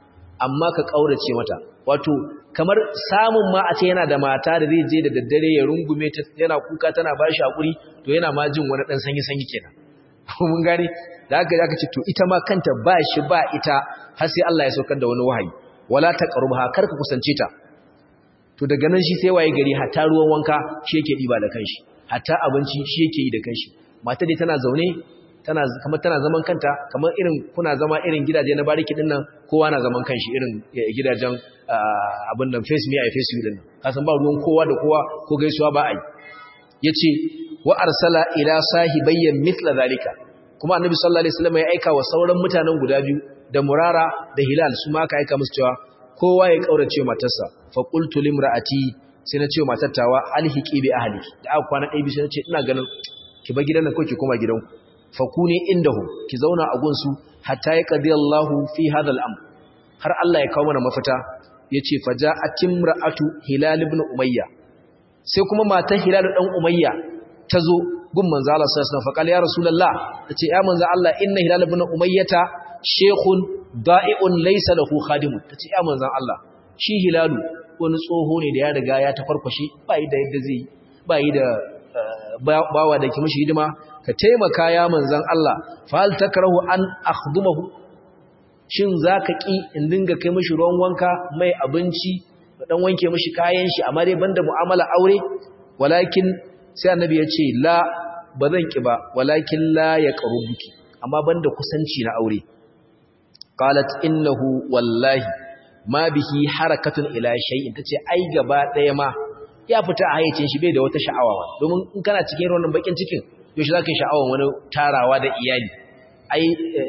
amma ka kaurace mata wato kamar samun ma a ce yana da mata da zai je da daddare ya rungume ta yana kuka tana ba shi hakuri to yana ma jin wani dan sanyi sanyi kenan mun gane da haka aka ce to ita ma kanta ba shi ba ita har sai Allah ya saukar da wani wahayi wala taqrubha kar ka kusance ta to daga nan shi sai waye gari hatta ruwan wanka shi yake diba da kanshi hatta abinci shi yake yi da kanshi mata dai tana zaune tana kamar tana zaman kanta kamar irin kuna zama irin gidaje na bariki din nan kowa na zaman kanshi irin gidajen abin nan face me i face you din nan kasan ba ruwan kowa da kowa ko gaisuwa ba ai yace wa arsala ila sahibayya mithla zalika kuma annabi sallallahu alaihi wasallam ya aika wa sauran mutanen guda biyu da murara da hilal su ma aka aika musu cewa kowa ya kaurace matarsa fa qultu limraati sai na ce wa matar tawa alhiqi bi ahli da aka kwana ɗaya sai na ce ina ganin ki bar gidan nan ko ki koma gidanku fa kuni indahum ki zauna a gunsu hatta ya qadi Allahu fi hadha al-amr har Allah ya kawo mana mafita yace faja'at imra'atu hilal ibn umayya sai kuma matar hilal dan umayya ta zo gun manzo Allah sallallahu alaihi wasallam fa qala ya rasulullah tace ya manzo Allah inna hilal ibn umayyata shaykhun da'i'un laysa lahu khadimun tace ya manzo Allah shi hilalu wani tsoho ne da ya riga ya tafarkwashe ba yi da yadda zai ba yi da bawa da ke mishi hidima ka taimaka ya manzan Allah fa hal takrahu an akhdumahu shin zaka ki in dinga kai mishi ruwan wanka mai abinci dan wanke mishi kayan shi amma dai banda mu'amala aure walakin sai annabi ya ce la bazan ki ba walakin la yaqrubuki amma banda kusanci na aure qalat innahu wallahi ma bihi harakatun ila shay'in tace ai gaba daya ma ya fita a hayyacin shi bai da wata sha'awa domin in kana cikin wannan bakin cikin yaushe zaka yi sha'awan wani tarawa da iyali ai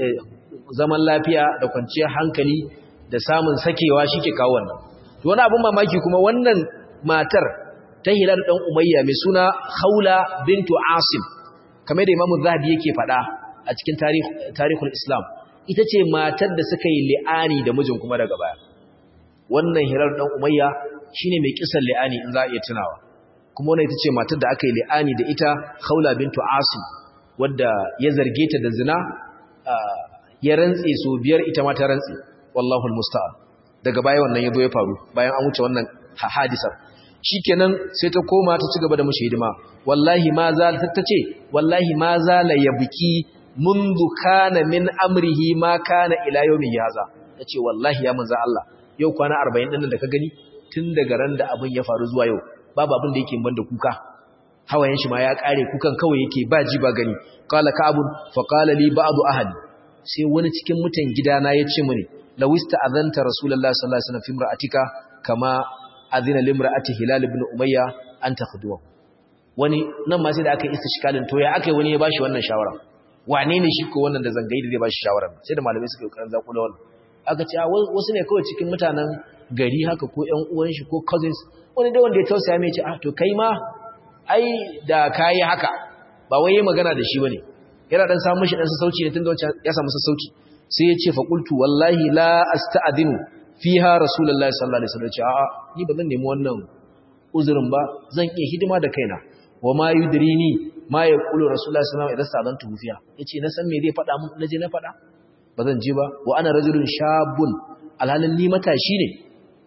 zaman lafiya da kwanciyar hankali da samun sakewa shike kawo wannan to wani abun mamaki kuma wannan matar ta Hilal dan Umayya mai suna Khawla bintu Asim kamar da Imam Zahabi yake faɗa a cikin tarikh tarihul Islam ita ce matar da suka yi li'ani da mijin kuma daga baya wannan Hilal dan Umayya shine mai kisan li'ani in za a iya tunawa kuma wannan ita ce matar da aka yi li'ani da ita Khawla bintu Asim wadda ya zarge ta da zina ya rantse so biyar ita ma ta rantse wallahu almusta'an daga baya wannan yazo ya faru bayan an wuce wannan hadisar shikenan sai ta koma ta ci gaba da mushi hidima wallahi ma za ta ce wallahi ma za la yabki mundu kana min amrihi ma kana ila yawmi yaza tace wallahi ya manzo Allah yau kwana 40 din da ka gani tun daga ran da abin ya faru zuwa yau babu abin da yake banda kuka hawayen shi ma ya kare kukan kawai yake ba ji ba gani qala ka'abun fa qala li ba'du ahli sai wani cikin mutan gidana ya ce mini lawista azanta rasulullahi sallallahu alaihi wasallam fi imra'atika kama azina limra'ati hilal ibn umayya an takhduwa wani nan ma sai da aka istishkalin to ya aka wani ya bashi wannan shawara wane ne shi ko wannan da zangayi da zai bashi shawara sai da malamai suka yi kokarin zakula wannan aka ce wasu ne kawai cikin mutanen gari haka ko ƴan uwan shi ko cousins wani da wanda ya tausaya mai ce ah to kai ma ai da kai haka ba wai magana da shi bane yana dan samu shi dan sassauci ne tunda wancan ya samu sassauci sai ya ce fa qultu wallahi la asta'dinu fiha rasulullahi sallallahu alaihi wasallam a'a ni ba zan nemi wannan uzurin ba zan iya hidima da kaina wa ma yudrini ma yaqulu rasulullahi sallallahu alaihi wasallam idan sa'adantu fiha yace na san me zai faɗa mun naje na faɗa ba zan je ba wa ana rajulun shabun alhalin ni matashi ne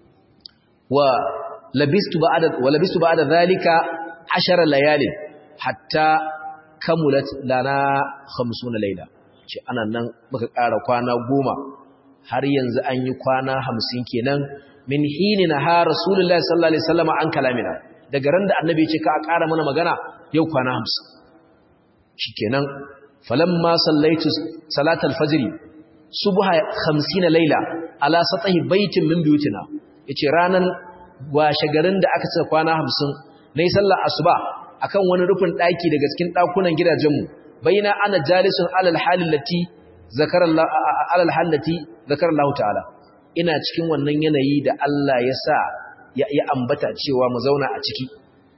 wa labistu ba'da wa labistu ba'da zalika 10 layalin hatta kamulat lana 50 laila ce ana nan muka ƙara kwana goma har yanzu an yi kwana 50 kenan min hinina ha rasulullahi sallallahu alaihi wasallam an kalamina daga ran da annabi ya ce ka ƙara mana magana yau kwana 50 shikenan falamma sallaitu salatal fajr subha 50 laila ala satahi baitin min buyutina yace ranan washe garin da aka ce kwana 50 nayi sallar asuba akan wani rufin daki daga cikin dakunan gidajenmu baina ana jalisun alal halin lati zakarallahu alal halati zakarallahu ta'ala ina cikin wannan yanayi da Allah ya sa ya ambata cewa mu zauna a ciki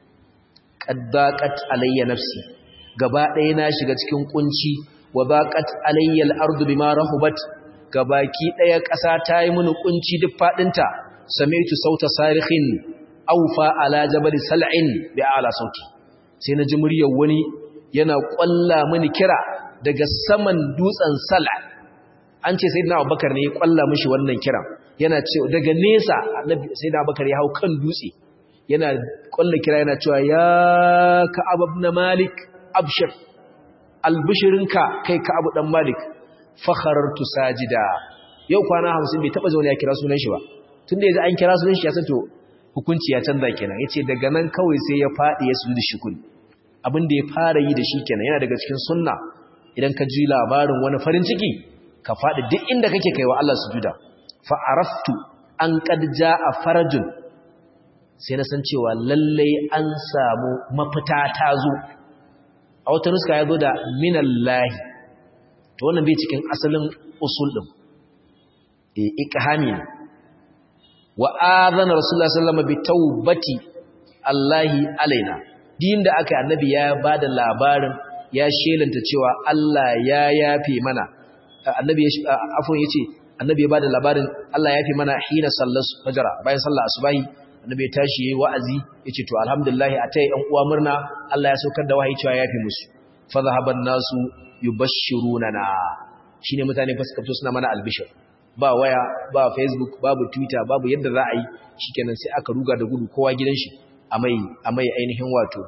qaddaqat alayya nafsi gaba ɗaya na shiga cikin kunci wa baqat alayya al-ardu bima rahubat gabaki ɗaya ƙasa ta yi mini kunci duk fadinta sami'tu sauta sarikhin awfa ala jabal sal'in bi ala sauti sai na ji muryar wani yana ƙwalla mini kira daga saman dutsen sala an ce sayyidina abubakar ne ya ƙwalla mishi wannan kiran yana cewa daga nesa annabi sai da bakar ya hau kan dutse yana kwalla kira yana cewa ya ka'ab ibn malik abshir albishirinka kai ka'ab dan malik fakharartu sajida yau kwana 50 bai taba zaune ya kira sunan shi ba tunda yaji an kira sunan shi ya san to hukunci ya canza kenan yace daga nan kawai sai ya fadi ya sujudu shukuri abin da ya fara yi da shi kenan yana daga cikin sunna idan ka ji labarin wani farin ciki ka fadi duk inda kake kaiwa Allah sujuda fa araftu an qad jaa farajun sai na san cewa lallai an samu mafita ta zo a wata nuska ya zo da minallahi to wannan bai cikin asalin usul din eh ikhami ne wa adana rasulullahi sallallahu alaihi wasallam bi taubati allahi alaina din da aka annabi ya bada labarin ya shelanta cewa Allah ya yafe mana annabi afwan yace annabi ya bada labarin Allah ya yafe mana hina sallar fajra bayan sallar asubahi annabi ya tashi yayi wa'azi yace to alhamdulillah atai ɗan uwa murna Allah ya saukar da wahayi cewa ya yafe musu fa zahaban nasu yubashshirunana shine mutane fa suka fito suna mana albishir ba waya ba facebook babu twitter babu yadda za a yi shikenan sai aka ruga da gudu kowa gidan shi amai amai ainihin wato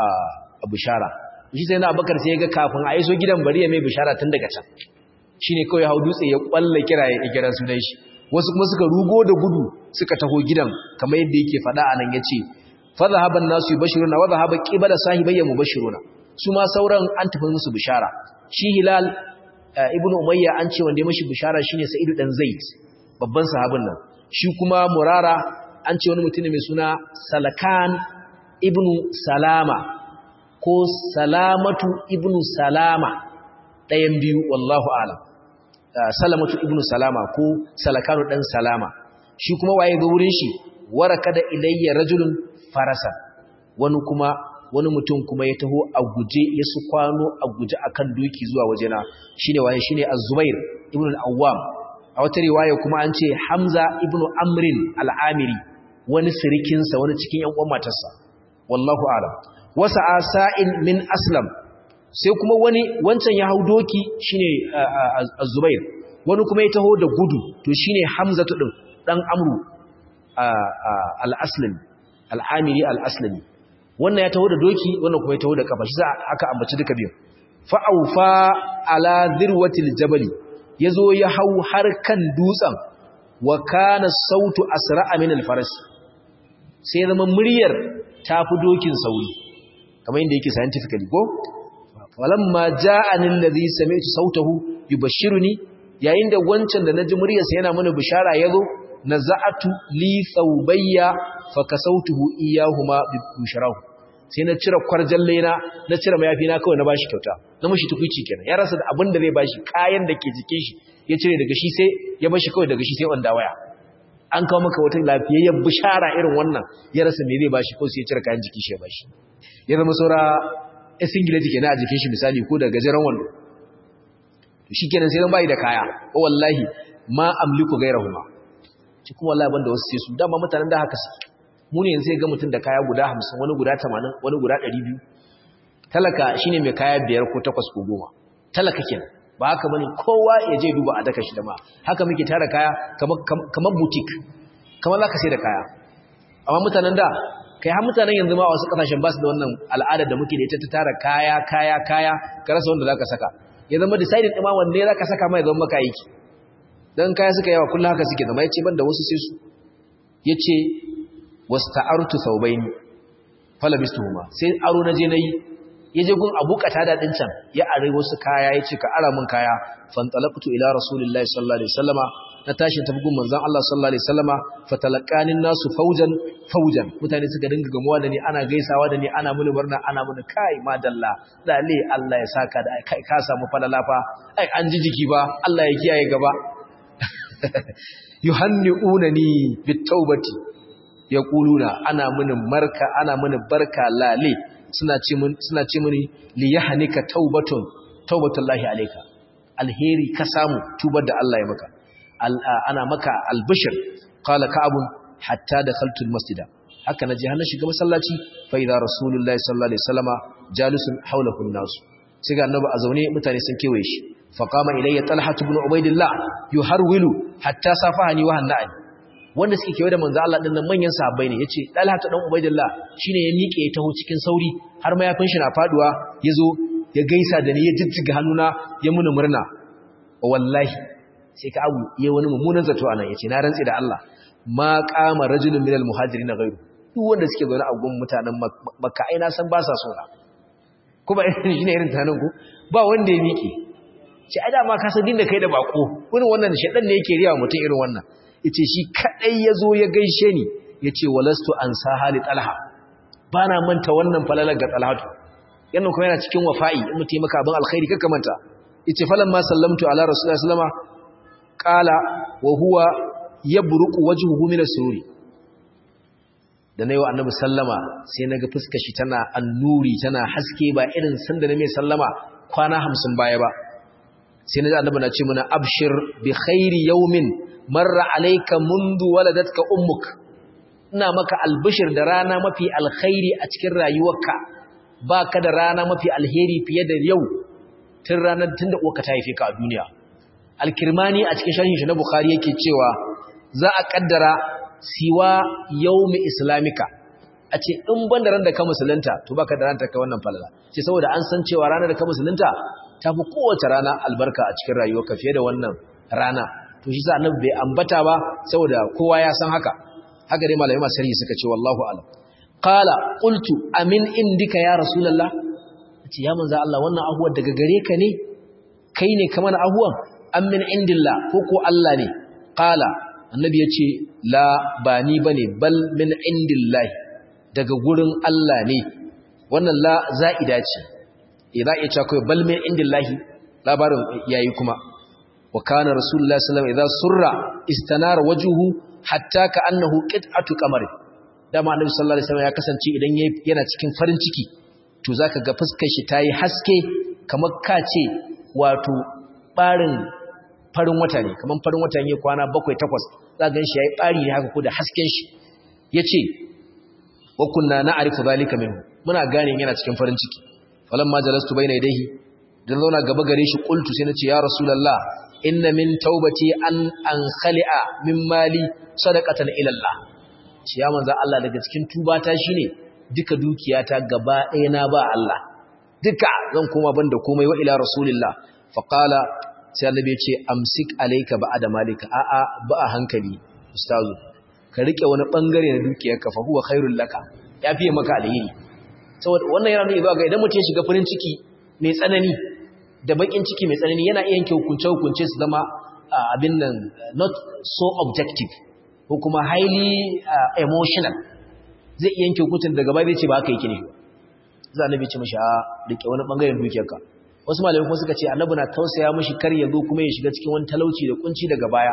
a bishara shi sai na abakar sai ya ga kafin a iso gidan bari ya mai bishara tun daga can shine kawai hau dutse ya kwalle kira ya kira sunan shi wasu kuma suka rugo da gudu suka taho gidan kamar yadda yake faɗa anan yace fa zahaban nasu yubashiruna wa zahaba qibala sahibayya mubashiruna su ma sauran an tafi musu bishara shi hilal ibnu umayya an ce wanda ya mashi bishara shine sa'idu dan zaid babban sahabin nan shi kuma murara an ce wani mutum mai suna salakan ibnu salama ko salamatu ibnu salama ɗayan biyu wallahu alam salamatu ibnu salama ko salakanu dan salama shi kuma waye ga wurin shi waraka da ilayya rajulun farasa wani kuma wani mutum kuma ya taho a guje ya su kwano a guje akan doki zuwa wajena shine waye shine az-zubair ibn al-awwam a wata riwaya kuma an ce hamza ibn amrin al-amiri wani sirikin sa wani cikin yan uwan matarsa wallahu a'lam wasa asa'in min aslam sai kuma wani wancan ya hau doki shine az-zubair wani kuma ya taho da gudu to shine hamza din dan amru al-aslami al-amiri al-aslami wannan ya taho da doki wannan kuma ya taho da kafa shi za aka ambaci duka biyu fa'aufa ala zirwatil jabali yazo ya hau har kan dutsen wa kana sautu asra'a min al-faras sai zama muryar tafi dokin sauri kamar yadda yake scientifically ko falamma ja'ani alladhi sami'tu sautahu yubashshiruni yayin da wancan da naji muryarsa yana mana bishara yazo naza'atu li thawbayya fakasautuhu iyahuma bi busharahu sai na cire kwarjalle na na cire mayafi na kawai na bashi kyauta na mushi tukuici kenan ya rasa abin da zai bashi kayan da ke jikin shi ya cire daga shi sai ya bashi kawai daga shi sai wanda waya an kawo maka wata lafiyayyen bishara irin wannan ya rasa me zai bashi ko sai ya cire kayan jikin shi ya bashi ya zama saura ya singileti kenan a jikin shi misali ko da gajeren wando to shikenan sai dan bai da kaya ko wallahi ma amliku gairahuma shi kuma wallahi banda wasu sai su dama mutanen da haka suke mu ne yanzu ga mutum da kaya guda hamsin wani guda tamanin wani guda ɗari biyu talaka shine mai kaya biyar ko takwas ko goma talaka kenan ba haka bane kowa ya je duba a daka shi da ma haka muke tara kaya kamar butik kamar za ka sai da kaya amma mutanen da kai har mutanen yanzu ma wasu kasashen ba su da wannan al'adar da muke da ita ta tara kaya kaya kaya ka rasa wanda za ka saka ya zama decided ɗima wanne za ka saka mai zama maka aiki don kaya suka yawa kullum haka suke zama ya ce ban da wasu sai su ya ce wasta'artu thawbayn falabistuhuma sai aro naje nayi yaje gun Abu Qatada din can ya are wasu kaya yace ka ara mun kaya fantalaqtu ila rasulillahi sallallahu alaihi wasallama na tashi tafi gun manzon Allah sallallahu alaihi wasallama fatalaqanin nasu faujan faujan mutane suka dinga gamuwa da ni ana gaisawa da ni ana muni murna ana muni kai madalla lalle Allah ya saka da kai ka samu falalafa ai an ji jiki ba Allah ya kiyaye gaba yuhanni'unani bitawbati ya ƙuluna ana mini marka ana mini barka lale suna ce suna ce mini li yahnika taubatun taubatullahi alayka alheri ka samu tubar da Allah ya maka ana maka albishir qala ka'abun hatta dakhaltu almasjida haka naje har na shiga masallaci fa idza rasulullahi sallallahu alaihi wasallama jalisun hawlahu an-nas sai ga annabi a zaune mutane sun kewaye shi fa qama ilayya talha ibn ubaidillah yuharwilu hatta safahani wa hanna'ani wanda suke kewaye da manzo Allah din nan manyan sahabbai ne yace Talha ta dan Ubaidillah shine ya miƙe ya taho cikin sauri har mayafin shi na faduwa yazo ya gaisa da ni ya jijjiga hannuna ya muni murna wallahi sai ka abu yayi wani mummunan zato anan yace na rantsi da Allah ma qama rajulun minal muhajirin ghayru duk wanda suke zaune a gun mutanen Makka ai na san ba sa so na kuma irin shine irin tanan ku ba wanda ya miƙe ce ai da ma ka san dinda kai da bako irin wannan shedan ne yake riya mutum irin wannan yace shi kadai yazo ya gaishe ni yace walastu an sahali talha bana manta wannan falalar ga talhatu yannan kuma yana cikin wafa'i in mutum maka abin alkhairi kaka manta yace falamma sallamtu ala rasulullahi sallama qala wa huwa yabruqu wajhuhu min as-sururi da nayi wa annabi sallama sai naga fuskar shi tana annuri tana haske ba irin sanda na mai sallama kwana 50 baya ba sai naji annabi na ce mana abshir bi khairi yawmin marra alayka mundu waladatka ummuk ina maka albishir da rana mafi alkhairi a cikin rayuwarka baka da rana mafi alheri fiye da yau tun ranar tunda uwarka ta haife ka a duniya alkirmani a cikin sharhin shi na bukhari yake cewa za a kaddara siwa yawmi islamika a ce in ban da ran da ka musulunta to baka da ranta ka wannan falala ce saboda an san cewa ranar da ka musulunta ta fi kowace rana albarka a cikin rayuwarka fiye da wannan rana to shi sa annabi bai ambata ba saboda kowa ya san haka haka dai malamai masu sarki suka ce wallahu alam qala qultu amin indika ya rasulullah ce ya manzo Allah wannan ahuwar daga gare ka ne kai ne kamar ahuwan amin indillah ko ko Allah ne qala annabi ya ce la ba ni bane bal min indillahi daga gurin Allah ne wannan la za'ida ce idza ya ce kai bal min indillahi labarin yayi kuma wa kana rasulullahi sallallahu alaihi wasallam idza surra istanara wajhuhu hatta ka annahu qit'atu qamar dama annabi sallallahu alaihi wasallam ya kasance idan yana cikin farin ciki to zaka ga fuskar shi tayi haske kamar kace wato barin farin wata ne kamar farin wata ne kwana 7 8 za ga shi yayi bari ne haka ko da hasken shi yace wa kunna na'rifu zalika minhu muna gane yana cikin farin ciki falamma jalastu bayna yadayhi dan zauna gaba gare shi qultu sai nace ya rasulullah inna min taubati an an khali'a min mali sadaqatan ila Allah shi ya manzo Allah daga cikin tubata shine duka dukiyata gaba ɗaya na ba Allah duka zan koma banda komai wa ila rasulillah fa qala sai annabi ya ce amsik alayka ba'da malika a a ba a hankali ustazu ka rike wani bangare na dukiyarka fa huwa khairul laka yafi maka alheri saboda wannan yana nuna ga idan mutum ya shiga farin ciki mai tsanani da bakin ciki mai tsanani yana iya yanke hukunce-hukunce su zama abin nan not so objective ko kuma highly emotional zai iya yanke hukuncin daga bai ce ba haka yake ne za a nabi ce mashi a rike wani bangaren dukiyarka wasu malamai kuma suka ce annabi na tausaya mashi kar ya zo kuma ya shiga cikin wani talauci da kunci daga baya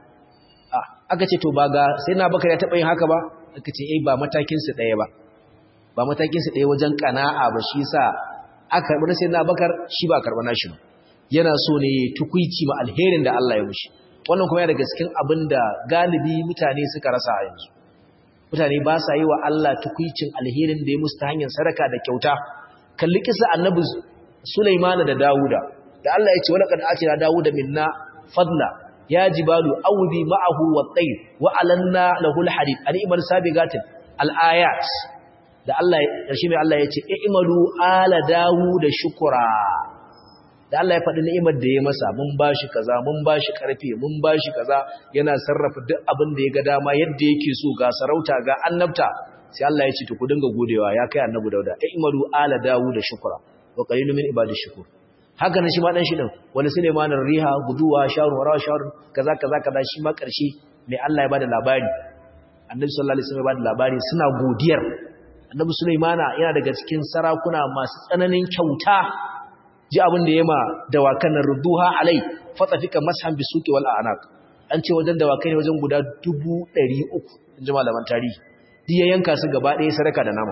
aka ce to ba ga sai na bakar ya taɓa yin haka ba aka ce eh ba matakinsu ɗaya ba ba matakinsu ɗaya wajen ƙana'a ba shi sa aka karɓi sai na bakar shi ba karɓa nashi ba yana so ne tukuici ma alherin da Allah ya mushi wannan kuma yana daga cikin abin da galibi mutane suka rasa a yanzu mutane ba sa yi wa Allah tukuicin alherin da ya musu ta hanyar sadaka da kyauta kalli kisa annabi Sulaimana da Dawuda da Allah ya ce wala qad atina Dawuda minna fadla ya jibalu awbi ma'ahu wat-tayr wa alanna lahu al-hadid animal sabigatin al-ayat da Allah ƙarshe mai Allah ya ce i'malu ala dawu da shukura da Allah ya faɗi ni'imar da ya masa mun bashi kaza mun bashi karfe mun bashi kaza yana sarrafa duk abin da ya ga dama yadda yake so ga sarauta ga annabta sai Allah ya ce to ku dinga godewa ya kai annabi Dauda i'malu ala dawu da shukura wa qalilun min ibadish shukur haka nan shi ma dan shi din wani Sulaiman riha guduwa sharu wara sharu kaza kaza kaza shi ma ƙarshe mai Allah ya bada labari annabi sallallahu alaihi wasallam ya bada labari suna godiyar annabi Sulaimana yana daga cikin sarakuna masu tsananin kyauta ji abin da yema dawakan nan ruduha alai fatafika mashan bisuki wal anaq an ce wajen dawakai ne wajen guda 300 inji malaman tarihi duk ya yanka su gaba ɗaya sadaka da nama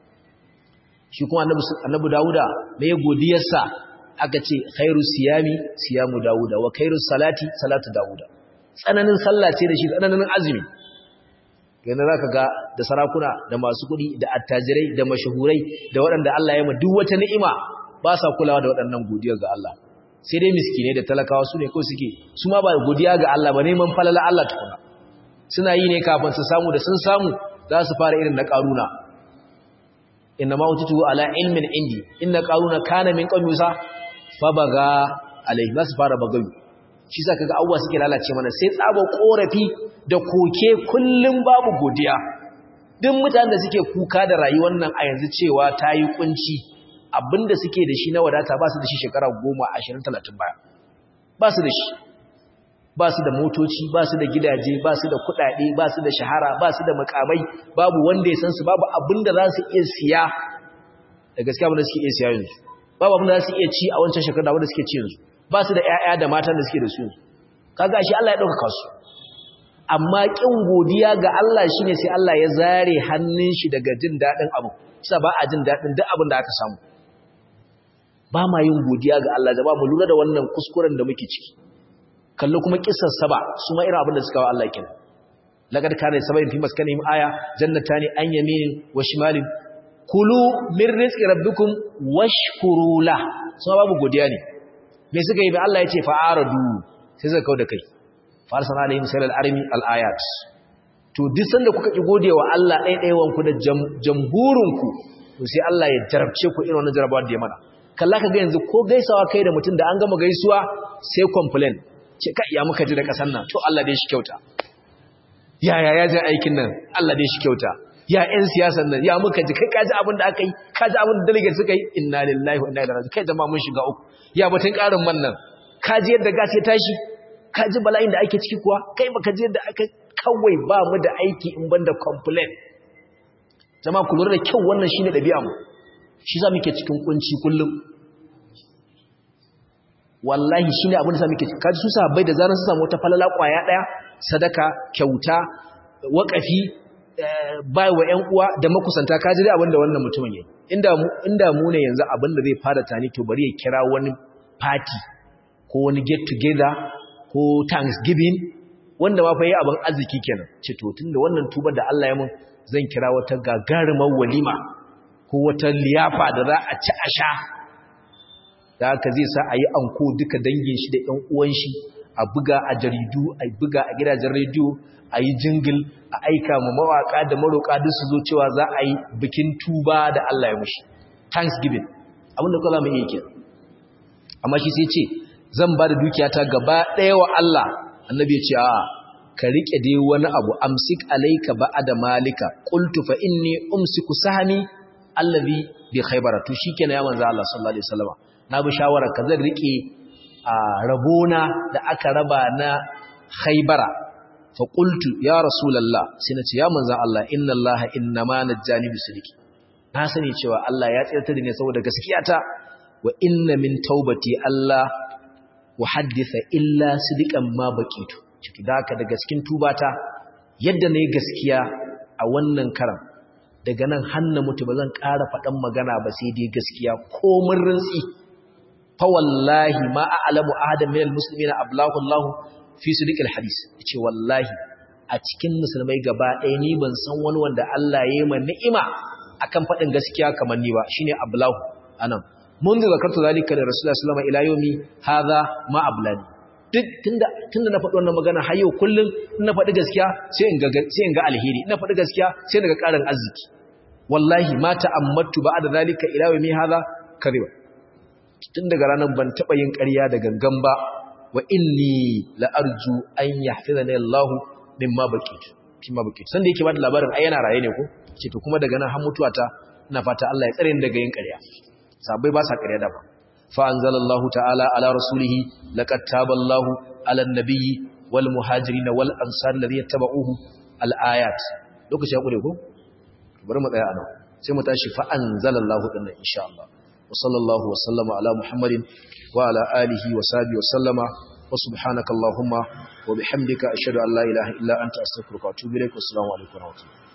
shi kuma annabi annabi Dawuda me ya godiyarsa aka ce khairu siyami siyamu Dawuda wa khairu salati salatu Dawuda tsananin sallah ce da shi tsananin azumi yana za ka ga da sarakuna da masu kuɗi da attajirai da mashahurai da waɗanda Allah ya ma duk wata ni'ima ba sa kulawa da waɗannan godiyar ga Allah sai dai miskinai da talakawa su ne ko suke su ma ba godiya ga Allah ba neman falala Allah tukuna suna yi ne kafin su samu da sun samu za su fara irin na karuna inna ma utitu ala ilmin indi inna qaruna kana min qaumi musa fa baga alai za su fara bagayu shi sa kaga abuwa suke lalace mana sai tsabo korafi da koke kullum babu godiya duk mutanen da suke kuka da rayuwar nan a yanzu cewa ta yi kunci abinda suke da shi na wadata ba su da shi shekara 10 20 30 baya ba su da shi ba su da motoci ba su da gidaje ba su da kudade ba su da shahara ba su da makamai babu wanda ya san su babu abinda za su iya siya da gaskiya abinda suke iya siya yanzu babu abinda za su iya ci a wancan shekara wanda suke ci yanzu ba su da ƴaƴa da matan da suke da su yanzu kaga shi Allah ya dauka su amma kin godiya ga Allah shine sai Allah ya zare hannun shi daga jin dadin abu kisa ba a jin dadin duk abin da aka samu ba ma yin godiya ga Allah jama'a mu lura da wannan kuskuren da muke ciki kallo kuma kissar saba su ma irin abin da suka wa Allah kin laqad kana sabayin fi maskanihim aya jannatani an yaminin wa shimalin kulu min rizqi rabbikum washkuru la su babu godiya ne me suka yi ba Allah ya ce fa'aradu sai suka kauda kai farsana alaihim salal armi al ayat to duk sanda kuka ki godewa Allah ɗaiɗaiwan ku da jamhurin ku to sai Allah ya jarabce ku irin wannan jarabawa da ya mana kalla ka ga yanzu ko gaisawa kai da mutum da an gama gaisuwa sai complain ce ka ya muka ji da kasan nan to Allah dai shi kyauta ya ya ya ji aikin nan Allah dai shi kyauta ya ƴan siyasan nan ya muka ji kai kaji abin da aka yi kaji abin da delegate suka yi inna lillahi wa inna ilaihi raji'un kai jama'a mun shiga uku ya batun karin man nan kaji yadda gas ya tashi kaji bala'in da ake ciki kuwa kai baka ji yadda aka kawai ba mu da aiki in banda complain jama'a ku lura da kyau wannan shine dabi'a mu shi za muke cikin kunci kullum wallahi shi ne abin da sami ke kaji su sahabbai da zarar su samu wata falala kwaya ɗaya sadaka kyauta waƙafi bai wa ‘yan uwa da makusanta kaji dai abin da wannan mutumin yi inda mu ne yanzu abin da zai fara tani to bari ya kira wani party ko wani get together ko thanksgiving wanda ma fa yi abin arziki kenan ce to tun da wannan tubar da Allah ya mun zan kira wata gagarumar walima ko wata liyafa da za a ci a sha da haka zai sa a yi anko duka dangin shi da ‘yan uwan shi a buga a jaridu a buga a gidajen rediyo a yi jingil a aika ma mawaƙa da maroƙa duk su zo cewa za a yi bikin tuba da Allah ya mushi thanksgiving abin da kula mai yake amma shi sai ce zan ba da dukiyata gaba ɗaya wa Allah annabi ya ce a ka riƙe dai wani abu amsik alaika ba'ada malika qultu fa inni umsiku sahmi allazi bi khaybara to shikenan ya manzo Allah sallallahu alaihi wasallam na bi shawarar ka zan rike a rabona da aka raba na khaybara fa qultu ya rasulullah sai nace ya manzo Allah inna Allah innama najjani bisidiki na sani cewa Allah ya tsirta da ni saboda gaskiyata wa inna min taubati Allah wa haddisa illa sidiqan ma baqitu ciki daka daga cikin tubata yadda nayi gaskiya a wannan karam daga nan hanna mutu ba zan ƙara faɗan magana ba sai dai gaskiya ko mun rintsi fa wallahi ma a'lamu ahadan minal muslimina ablahu Allah fi sidiqil hadis yace wallahi a cikin musulmai gaba ɗaya ni ban san wani wanda Allah ya yi ma ni'ima akan faɗin gaskiya kamar ni ba shine ablahu anan mun da zakartu zalika da rasulullahi sallallahu alaihi wasallam ila yomi hadha ma ablani duk tunda tunda na faɗi wannan magana har yau kullun na faɗi gaskiya sai in ga sai in ga alheri na faɗi gaskiya sai daga ƙarin arziki wallahi ma ta'ammattu ba'da zalika ila yomi hadha kariba tun daga ranar ban taɓa yin ƙarya da gangan ba wa inni la arju an yahfizani Allah mimma baqitu mimma baqitu sanda yake bada labarin ai yana raye ne ko ce to kuma daga nan har mutuwa ta ina fata Allah ya tsare ni daga yin ƙarya sabai ba sa ƙarya da ba fa anzalallahu ta'ala ala rasulihi laqad taballahu ala an-nabiyyi wal muhajirin wal ansar alladhina tabauhu al-ayat lokaci ya kure ko bari mu tsaya anan sai mu tashi fa anzalallahu dinnan insha Allah wa sallallahu wa sallama ala muhammadin wa ala alihi wa sahbihi wa sallama wa subhanaka allahumma wa bihamdika ashhadu an la ilaha illa anta astaghfiruka wa atubu ilaik wa assalamu alaikum wa rahmatullahi